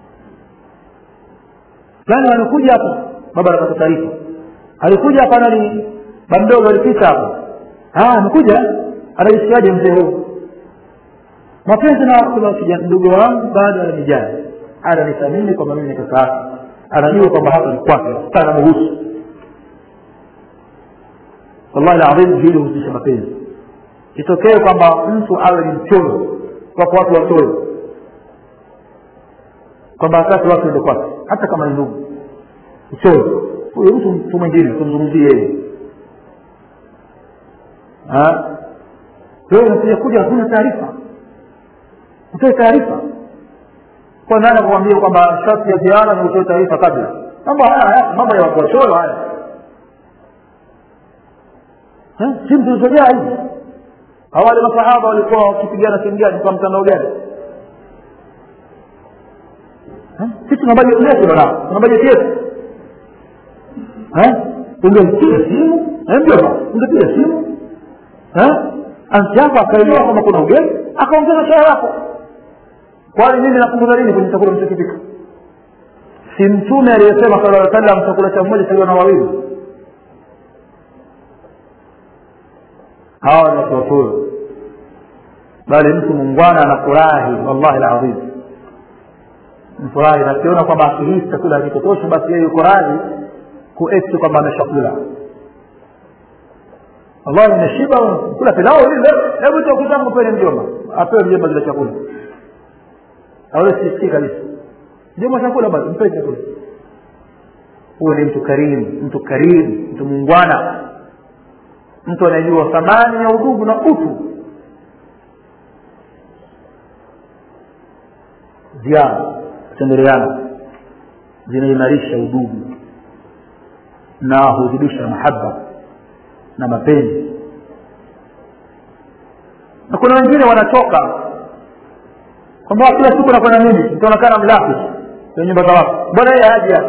fulani amekuja hapa baba anapata taarifa alikuja hapa nani bamdogo alipita hapa amekuja anajisikiaje mzee huu mapenzi na kuna kijana mdogo wangu bado ananijali ananithamini kwamba mimi ni kaka yake anajua kwamba hapa ni kwake sana muhusu wallahi ladhim hili huzidisha mapenzi itokee kwamba mtu awe ni mchoyo wako watu wachoyo kwamba hataki watu ende kwake hata kama ni ndugu mchoyo huyo mtu mtu mwingine tumzungumzie yeye wewe unakuja kuja huna taarifa utoe taarifa kwa nani akuambia kwamba sharti ya ziara ni utoe taarifa kabla mambo haya mambo ya watu wachoyo haya simu zilizojaa hivi awale masahaba walikuwa wakipigana sehemu gani kwa mtandao gani sisi tuna bajeti yetu bana tuna bajeti yetu ungempiga simu mjomba ungepiga simu anti yako akaelewa kwamba kuna ugeni akaongeza chai yako kwani mimi napunguza nini kwenye chakula mchokipika si mtume aliyesema sala aa sallam chakula cha mmoja chaliwa na wawili hawa ni watu watoyo bali mtu mungwana anafurahi wallahi ladhim mfurahi na akiona kwamba akihisi chakula hakitotoshi basi yeye yuko radhi kuekti kwamba ameshakula wallahi nimeshiba kula pilau lile hebu chakuzangu pene mjomba apewe mjomba kile chakula aweze sisikii kabisa mjomba chakula basi mpe chakula huyo ni mtu karimu mtu karimu mtu muungwana mtu anayejua thamani ya udugu na utu ziara kutembeleana zinaimarisha udugu na huzidisha mahaba na mapenzi na kuna wengine wanachoka kwamba kila siku nakwenda mimi nitaonekana mlafi kwenye nyumba za watu mbona yeye haja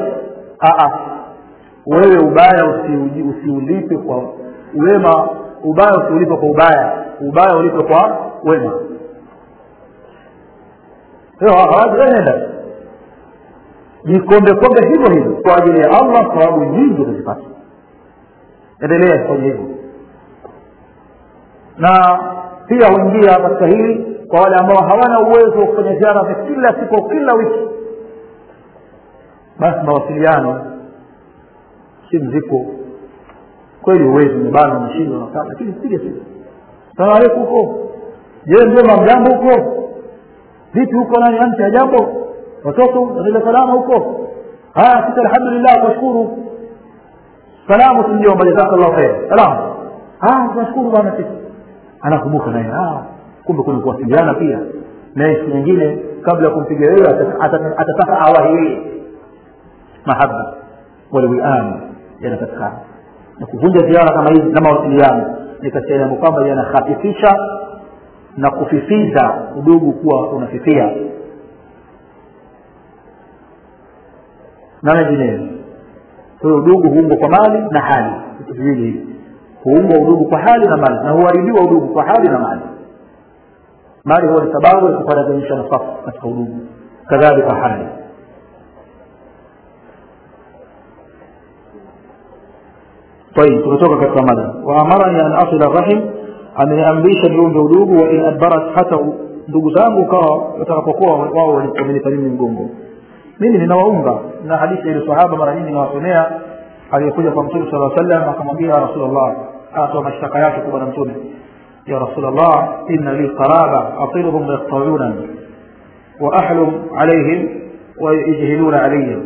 wewe ubaya usiuji- usiulipe kwa wema ubaya usiulipe kwa ubaya ubaya ulipe kwa wema nenda jikombe kombe hivyo hivyo kwa ajili ya allah sababu nyingi utazipata endelea kufanya hivyo na pia huingia katika hili kwa wale ambao hawana uwezo wa kufanya ziara za kila siku au kila wiki basi mawasiliano simu ziko kweli uwezi umebana umeshindwa na kadha lakini piga simu salamu alaikum huko je mjomba mjambo huko vipi huko nani amsi ya jambo watoto naile salama huko haya sisi alhamdulillah tunashukuru salamu tu mjomba jazakallahu khair salamu ah tunashukuru bwana sisi anakumbuka naye ah kumbe kuna kuwasiliana pia naye siku nyingine kabla ya kumpiga wewe ata- ata- atataka awahi yeye mahaba walwian yanapatikana na kuvunja ziara kama hizi na mawasiliano ni katika jambo kwamba yanahafifisha na kufifiza udugu kuwa unafifia na mengineyo kwa hiyo udugu huumbwa kwa mali na hali vitu viwili hivi huumbwa udugu kwa hali na mali na huharibiwa udugu kwa hali na mali mali huwa ni sababu ya kuparaganisha nafasi katika udugu kadhalika hali طيب tumetoka katika mada waamarani an asila rahim ameniamrisha niunge udugu wa in adbarat hata u- ndugu zangu ukawa watakapokuwa wao wamenipa mimi mgongo mimi ninawaunga na hadithi ile sahaba mara nyingi nawasomea aliyekuja kwa mtume sala sallam akamwambia ya rasulllah atoa mashtaka yake kwa bwana mtume ya rasulllah inna li qaraba atiluhum yaqtaunani wa ahlum alaihim wa yajhiluna alayya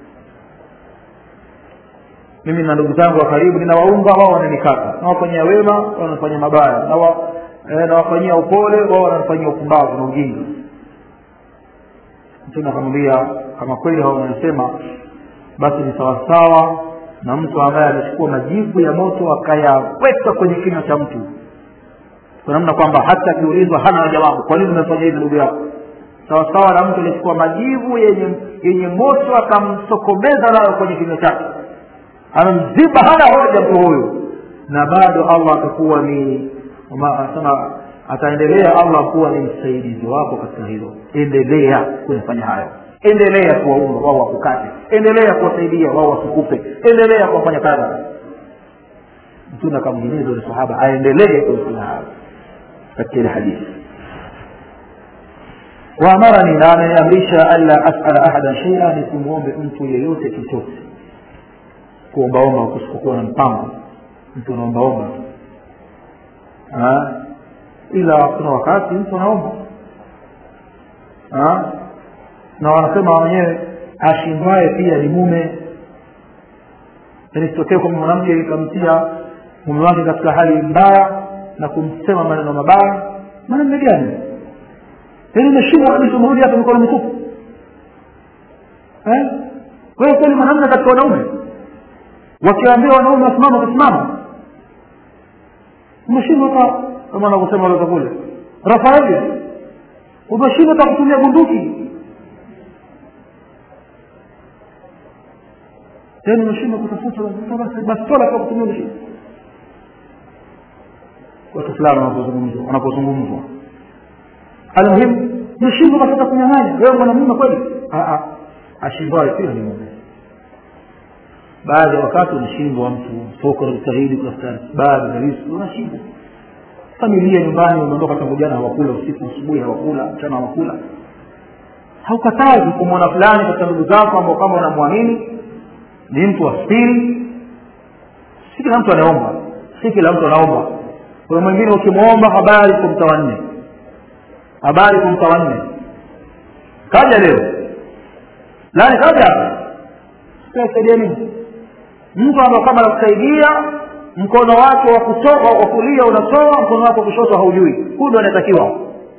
mimi na ndugu zangu wa karibu ninawaunga wao wananikata nawafanyia wema wao wanafanyia mabaya nawa eh, nawafanyia upole wao wanafanyia upumbavu na ujinga mtume akamwambia kama kweli hao wanasema basi ni sawasawa na mtu ambaye amechukua majivu ya moto akayaweka kwenye kinywa cha mtu kwa namna kwamba hata akiulizwa hana jawabu kwa nini umefanya hivi ndugu yako sawasawa na mtu aliyechukua majivu yenye yenye moto akamsokomeza nayo kwenye kinywa chake amemziba hana hoja mtu huyu na bado allah atakuwa ni ma- anasema ataendelea allah kuwa ni msaidizi wako katika hilo endelea kuyafanya hayo endelea kuwaunga wao wakukate endelea kuwasaidia wao wasikupe endelea kuwafanya kadha mtume akamhimiza ule sahaba aendelee kuyafanya hayo katika ile hadithi waamarani na ameniamrisha alla asala ahadan sheia nisimwombe mtu yeyote chochote kuombaomba kusikokuwa na mpango mtu anaombaomba Ah, ila kuna wakati mtu anaomba Ah, na wanasema wenyewe ashindwaye pia ni mume yaani sitokee kwamba mwanamke ikamtia mume wake katika hali mbaya na kumsema maneno mabaya maneno gani yaani umeshindwa kabisa umerudi hapa mikono mitupu Eh? wewe kweli mwanamume katika wanaume wakiambia wanaume wasimama watasimama umeshindwa hata kama anavyosema wale kule rafaeli umeshindwa hata kutumia bunduki tena umeshindwa kutafuta basi bastola kwa kutumia umeshindwa watu fulani wanapozungumzwa wanapozungumzwa almuhimu umeshindwa basi hata kunyang'anya wewe mwanamume kweli Ah, ah. ashindwaye pia ni mume baadhi ya wakati unashindwa mtu soko la kujitahidi kutafuta baadhi ya riziki unashindwa familia nyumbani umeondoka tangu jana hawakula usiku asubuhi hawakula mchana hawakula haukatazi kumwona fulani katika ndugu zako ambao kama unamwamini ni mtu wa spiri si kila mtu anaomba si kila mtu anaomba kuna mwingine ukimwomba habari kumta wanne habari kumta wanne kaja leo lani kaja hapa saidia nini mtu ambao kama anakusaidia mkono wake wa kutoka wa kulia unatoa mkono wake wa kushoto haujui huyu ndo anatakiwa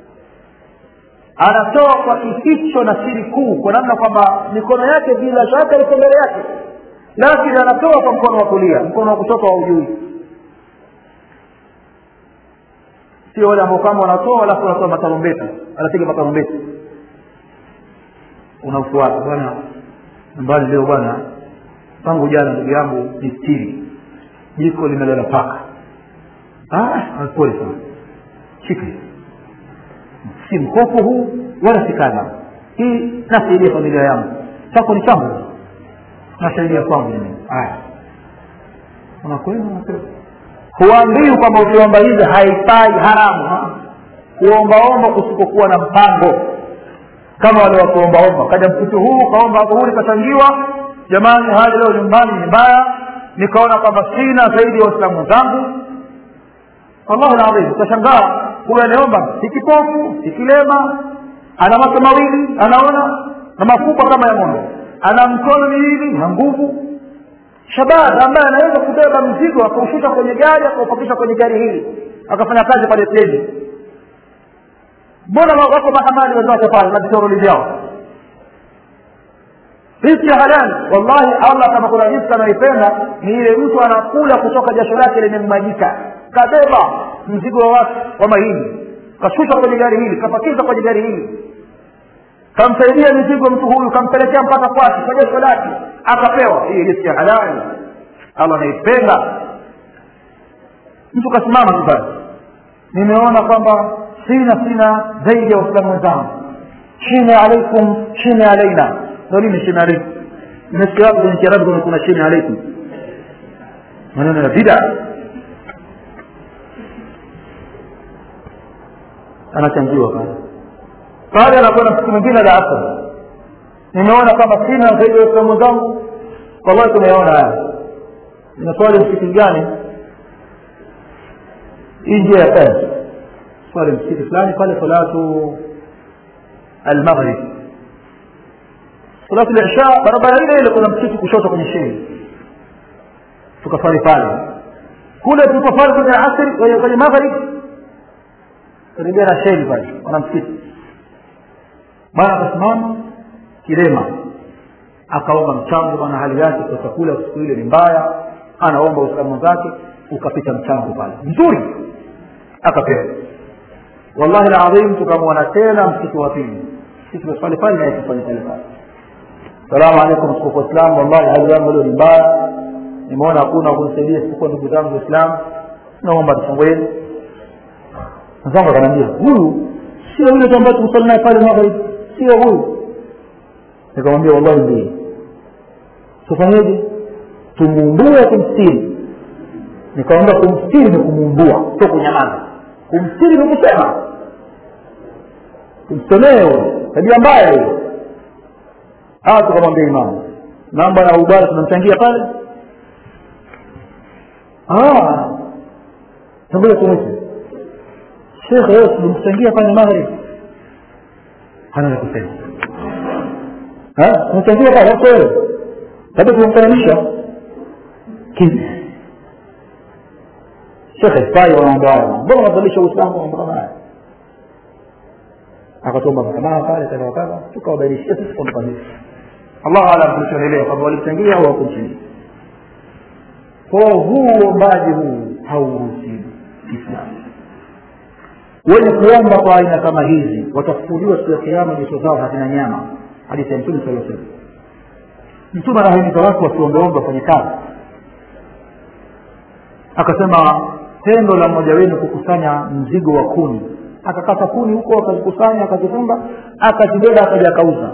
anatoa kwa kificho na siri kuu kwa namna kwamba mikono yake bila shaka iko mbele yake lakini anatoa kwa mkono wa kulia mkono wa kushoto haujui sio wale ambao kama wanatoa alafu wanatoa matarumbeta anapiga matarumbeta unafuata bwana mbali leo bwana tangu jana ndugu yangu ni stiri jiko limelala paka pole sana shika si mkopo huu wala si kadha hii nasaidia familia yangu chako ni changu nasaidia kwangu mimi haya unakwenda unakwenda huambii kwamba ukiomba hizi haifai haramu kuombaomba kusikokuwa na mpango kama wale wakuombaomba kaja mkutu huu kaomba dhuhuri kachangiwa jamani hali leo nyumbani ni mbaya nikaona kwamba sina zaidi ya waislamu wenzangu wallahu ladhim utashangaa huyo anaomba si kipofu si kilema ana macho mawili anaona na mafupa kama ya ng'ombe ana mkono miwili na nguvu shabab ambaye anaweza kubeba mzigo akaushusha kwenye gari akaupakisha kwenye gari hili akafanya kazi pale treni mbona wako mahamali wenzake pale na vitoroli vyao riziki ya halali wallahi allah kama kuna riziki anaipenda ni ile mtu anakula kutoka jasho lake limemmajika kabeba mzigo wa watu wa mahindi kashusha kwenye gari hili kapakiza kwenye gari hili kamsaidia mizigo mtu huyu kampelekea mpaka kwake kwa jasho lake akapewa hii riziki ya halali allah anaipenda mtu kasimama tu basi nimeona kwamba sina sina zaidi ya waislamu wenzangu chini alaikum chini alaina ndo nini chini alaikum nimesikia wapi kwenye kiarabu kama kuna chini alaikum maneno ya bida anachangiwa pale pale anakwenda siku mwingine la asr nimeona kwamba sina zaidi ya waislamu wenzangu wallahi tumeona haya inaswali msikiti gani hii njia ya kazi swali msikiti fulani pale salatu almaghrib salatu lisha barabara ile ile kuna msikiti kushoto kwenye sheni tukaswali pale kule tulipofali kwenye asri kwenye maghrib karibia na sheni pale wana msikiti bwana akasimama kilema akaomba mchango bwana hali yake kwa chakula siku ile ni mbaya anaomba uislamu zake ukapita mchango pale mzuri akapewa wallahi ladhim tukamwona tena msikiti wa pili sisi tumeswali pale naye tufanye pale pale salamu alaikum tukufu waislamu wallahi hali yangu leo ni mbaya nimeona hakuna kunisaidia isipokuwa ndugu zangu waislamu naomba tufungueni mwenzangu akaniambia huyu sio yule tu ambaye tumsali naye pale maghrib sio huyu nikamwambia wallahi ndiye tufanyeje tumuumbue kumstiri nikamwambia kumstiri ni kumuumbua sio kunyamaza kumstiri ni kusema kumsemee huyo tabia mbaya hiyo hawa tukamwambia imamu namba na ubara tunamchangia pale ngoja tumwite shekhe wewe tulimchangia pale maghrib hana la kusema tumchangia pale hapo wewe labda tumemfananisha kimya shekhe fai wanaomba haya mbona unazalisha uislamu mambo kama haya akatuomba msamaha pale kadha kadha tukawabainishia sisi kwamba kanisa allah alam tulichoelewa kwamba walichangia au hawakuchangia kwa huu uombaji huu hauruhusiwi kiislamu wenye kuomba kwa aina kama hizi watafufuliwa siku ya kiama nyuso zao hazina nyama hadithi ya mtume saa salam mtume anahimiza watu wasiombeombe kwenye kazi akasema tendo la mmoja wenu kukusanya mzigo wa kuni akakata kuni huko akazikusanya akazifunga akazibeba akaja akauza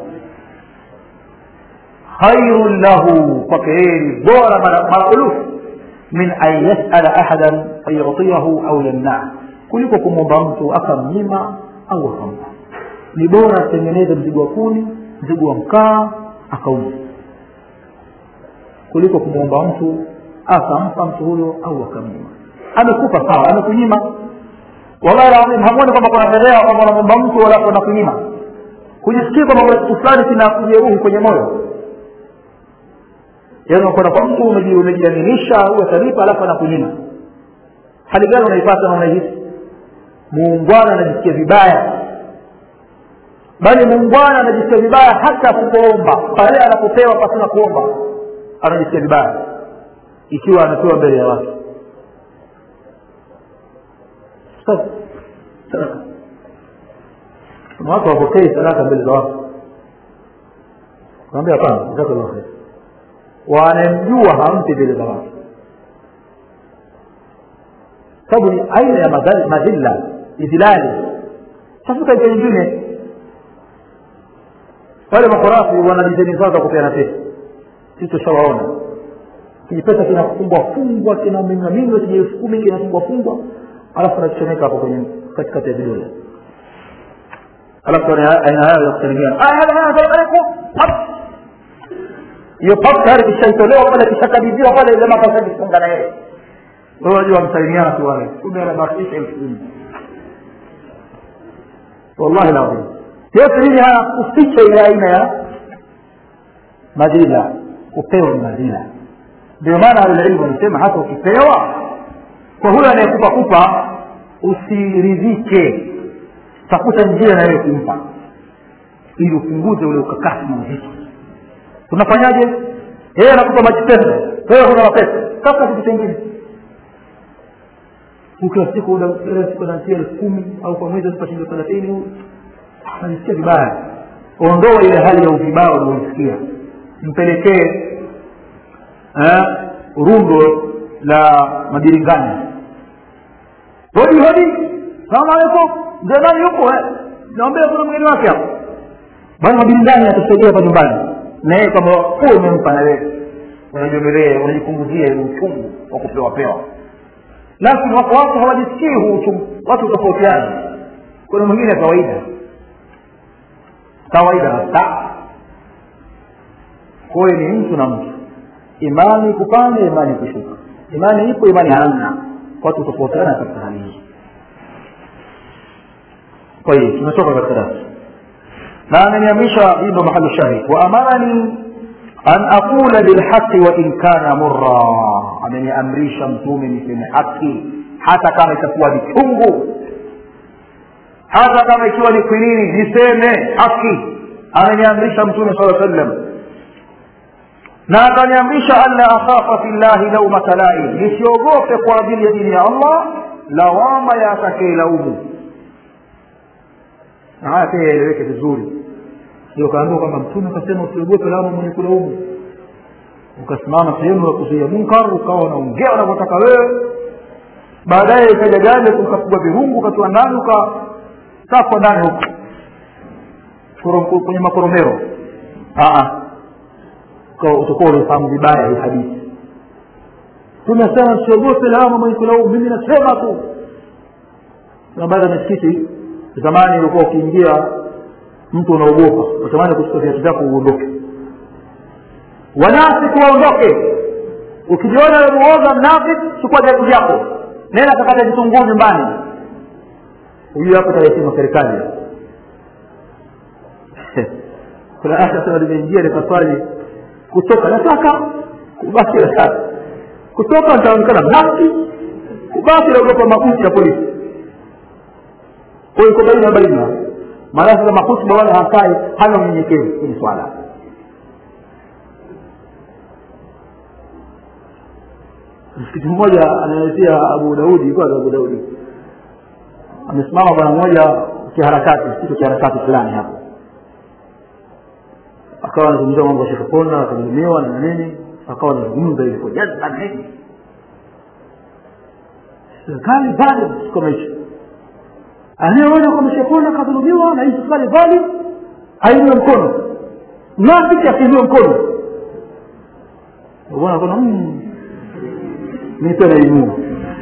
khairun lahu kwake yeye ni bora maraulufu min an yasala ahadan fayutiyahu au yamnaa kuliko kumwomba mtu akamnyima au akampa ni bora atengeneze mzigo wa kuni mzigo wa mkaa akauza kuliko kumwomba mtu akampa mtu huyo au akamnyima amekupa sawa amekunyima wallahi lazim hamuoni kwamba kuna fedhea kwamba unamwomba mtu wala unakunyima kujisikia kwamba kuna kitu fulani kinakujeruhi kwenye moyo yaani unakwenda kwa mtu umejiaminisha au atalipa alafu anakunyima hali gani unaipata na unaihisi muungwana anajisikia vibaya bali muungwana anajisikia vibaya hata kukuomba pale anapopewa pasina kuomba anajisikia vibaya ikiwa anapewa mbele ya watu sadaka kuna watu wapokei sadaka mbele za watu kaambia hapana jazakallah khair wanamjua hampi mbele za watu sababu ni aina ya madhilla idhilali tafuta njia nyingine wale makorafi wana dizeni zao za kupeana pesa sisi tushawaona kijipesa kinafungwa fungwa kinamiminwa kija elfu kumi kinafungwa fungwa alafu nakichomeka hapo kwenye katikati ya vidole alafu aina hayo ya kusalimia hiyo pap tayari kishaitolewa pale kishakabidhiwa pale ile makasa kifunga na yeye wewe unajua msalimiana tu wale kumbe anabakisha elfu kumi wallahi lazim yote hili hayakuficha ile aina ya madhila kupewa ni madhila ndio maana ahlulilmu wanasema hata ukipewa kwa huyo anayekupa kupa usiridhike tafuta njia na wewe kumpa ili upunguze ule ukakasi na uzito tunafanyaje yeye anakupa maji pesa wewe huna mapesa tafuta kitu chengine kila siku kila siku anatia elfu kumi au kwa mwezi anapa shilingi thelathini anasikia vibaya ondoa ile hali ya uvibao unaoisikia mpelekee rundo la mabiringanya hodi hodi salamu alaikum mzee nani yuko naombea kuna mgeni wake hapo bana mabiringanya atasaidia hapa nyumbani na yeye kama huo umempa na wewe unajomelea unajipunguzia ile uchungu wa kupewa pewa lakini wako watu hawajisikii huu uchungu watu tofautiana kuna mwingine kawaida kawaida hasa kwayo ni mtu na mtu imani kupanda imani kushuka imani ipo imani hamna watu tofautiana katika hali hii kwa hiyo tumetoka katika darasa na ameniamisha hilo mahali shahid wa amarani an aqula bilhaqi wa in kana murra ameniamrisha mtume niseme haki hata kama itakuwa ni chungu hata kama ikiwa ni kwinini niseme haki ameniamrisha mtume saa sallam na akaniamrisha alla akhafa fi llahi laumata laim nisiogope kwa ajili ya dini ya allah lawama ya atakaelaumu na haya pia yaeleweke vizuri sio kaambiwa kwamba mtume akasema usiogope lawama mwenye kulaumu ukasimama sehemu ya kuzuia munkar ukawa unaongea unavyotaka wewe baadaye ikaja gani ukapigwa virungu ukatiwa ndani ukasakwa ndani huko kwenye makoromero utakuwa unafahamu vibaya hii hadithi tunasema siogope lawama mwenye kulaumu mimi nasema tu na baada ya misikiti zamani ulikuwa ukiingia mtu unaogopa utamani kuchukua viatu vyako uondoke wanafiki waondoke ukijiona muoga mnafiki chukua viatu vyako nenda kakata vitunguu nyumbani huyu hapo taresima serikali kuna aya sema limeingia likaswali kutoka nataka kubaki nataka kutoka nitaonekana mnafiki kubaki naogopa makuti ya polisi kwa iko baina baina maana sasa makutuba wala hakai hana unyenyekevu kwenye swala msikiti mmoja anaelezea abu daudi kwa abu daudi amesimama bwana mmoja kiharakati kitu kiharakati fulani hapo akawa anazungumzia mambo ya shekapona akadhulumiwa na nini akawa anazungumza ili kwa jazba na nini serikali bado kama hicho anayeona kwamba shekona akadhulumiwa na hii serikali dhali ainue mkono mnafiki akiinue mkono bwana kuna mi pia nainua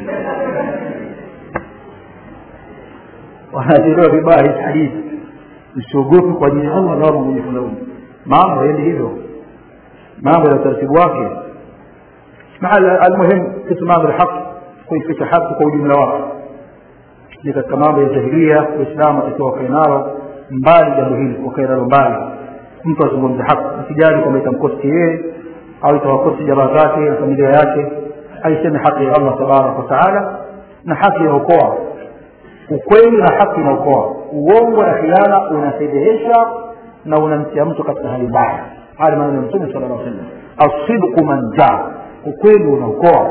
wanachelewa vibaya hii hadithi usiogope kwa ajili ya allah lawama mwenye kulaumu mambo haendi hivyo mambo ya utaratibu wake almuhim kitmanu lhaqi kuifika haki kwa ujumla wake ni katika mambo ya jahilia waislamu atakiwa wakae nalo mbali jambo hili wakae nalo mbali mtu azungumze haki asijali kwamba itamkosti yeye au itawakosti jamaa zake na familia yake aiseme haki ya allah tabaraka wataala na haki inaokoa ukweli na haki inaokoa uongo na khiana unafedhehesha na unamtia mtu katika hali mbaya haya maneno ya mtume sala llah sallam asidqu manjaa ukweli unaokoa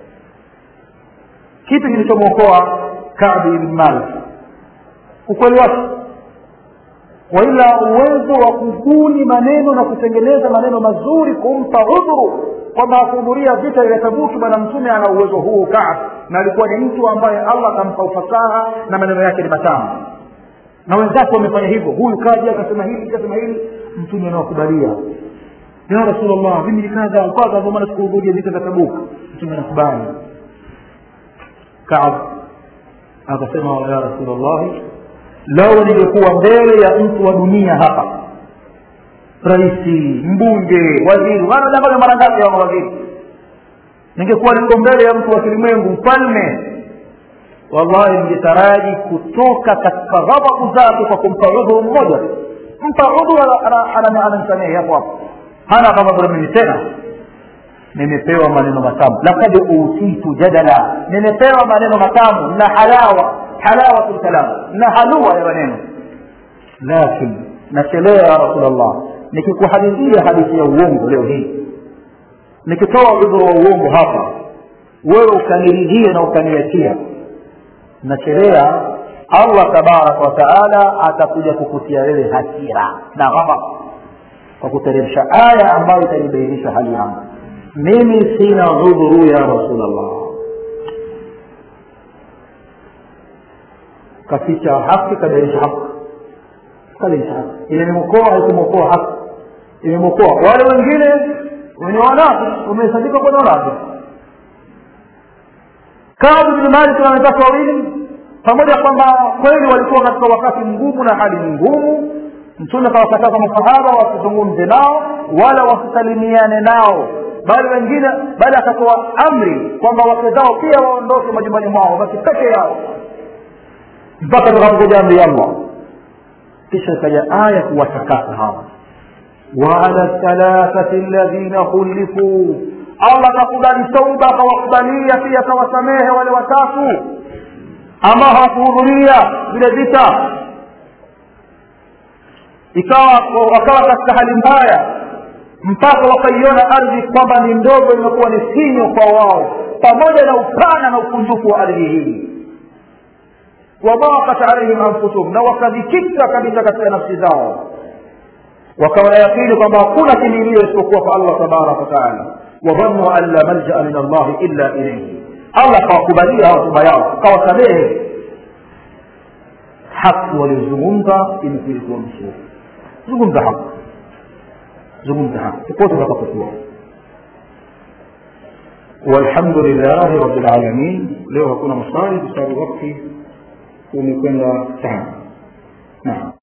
kipi kilichomwokoa kabi ibn malik ukweli wake waila uwezo wa kubuni maneno na kutengeneza maneno mazuri kumpa udhuru kwamba akuhudhuria vita vya tabuki bwana mtume ana uwezo huu kaab na alikuwa ni mtu ambaye allah akampa ufasaha na maneno yake ni matamu na wenzake wamefanya hivyo huyu kaja akasema hili akasema hili mtume anawakubalia ya rasulllah mimi ni kadha kadha ndio maana sikuhudhuria vita vya tabuka mtume anakubali kaab akasema ya rasulullahi lau ningekuwa mbele ya mtu wa dunia hapa raisi mbunge waziri wanadanganya mara ngapi hawa mawaziri ningekuwa niko mbele ya mtu wa kilimwengu mfalme wallahi ningetaraji kutoka katika ghadhabu zake kwa kumpa udhuru mmoja mpa udhuru anamsamehe hapo hapo hana ghadhabu na mimi tena nimepewa maneno matamu lakad utitu jadala nimepewa maneno matamu na halawa halawatu lkalam na halua ya maneno lakin nachelewa ya rasulllah nikikuhadithia hadithi ya uongo leo hii nikitoa udhuru wa uongo hapa wewe ukaniridhia na ukaniachia nachelea allah tabaraka wataala atakuja kukutia wewe hasira na ghadab kwa kuteremsha aya ambayo itanibainisha hali yangu mimi sina udhuru ya rasulllah kaficha haki kabainisha haki kabainisha haki imemwokoa haikumwokoa haki imemwokoa wale wengine wenye wanafiki wamehesabika kwenye wanafiki Kaabu bin Malik na wenzake wawili pamoja kwamba kweli walikuwa katika wakati mgumu na hali ngumu mtume akawakataza masahaba wasizungumze nao wala wasisalimiane nao bali wengine bali akatoa amri kwamba wake zao pia waondoke majumbani mwao basi peke yao mpaka tukapokuja amri ya allah kisha ikaja aya kuwatakasa hawa waala thalathati alladhina khulifu allah akakubali tauba akawakubalia pia akawasamehe wale watatu ambao hawakuhudhuria vile vita ikawa wakawa katika hali mbaya mpaka wakaiona ardhi kwamba ni ndogo imekuwa ni sinyo kwa wao pamoja na upana na ukunjufu wa ardhi hii wadhaqat alaihim anfusuhum na wakadhikika kabisa katika nafsi zao wakawa na yakini kwamba hakuna kimilio isipokuwa kwa allah tabaraka wataala wadhannuu an la maljaa min allahi illa ilaihi allah akawakubalia hawa toba yao akawasamehe haki waliozungumza imekili kuwa mzuri zungumza haki zungumza haki popote utakapokuwa والحمد لله رب العالمين leo hakuna maswali kwa sababu wakati umekwenda sana naam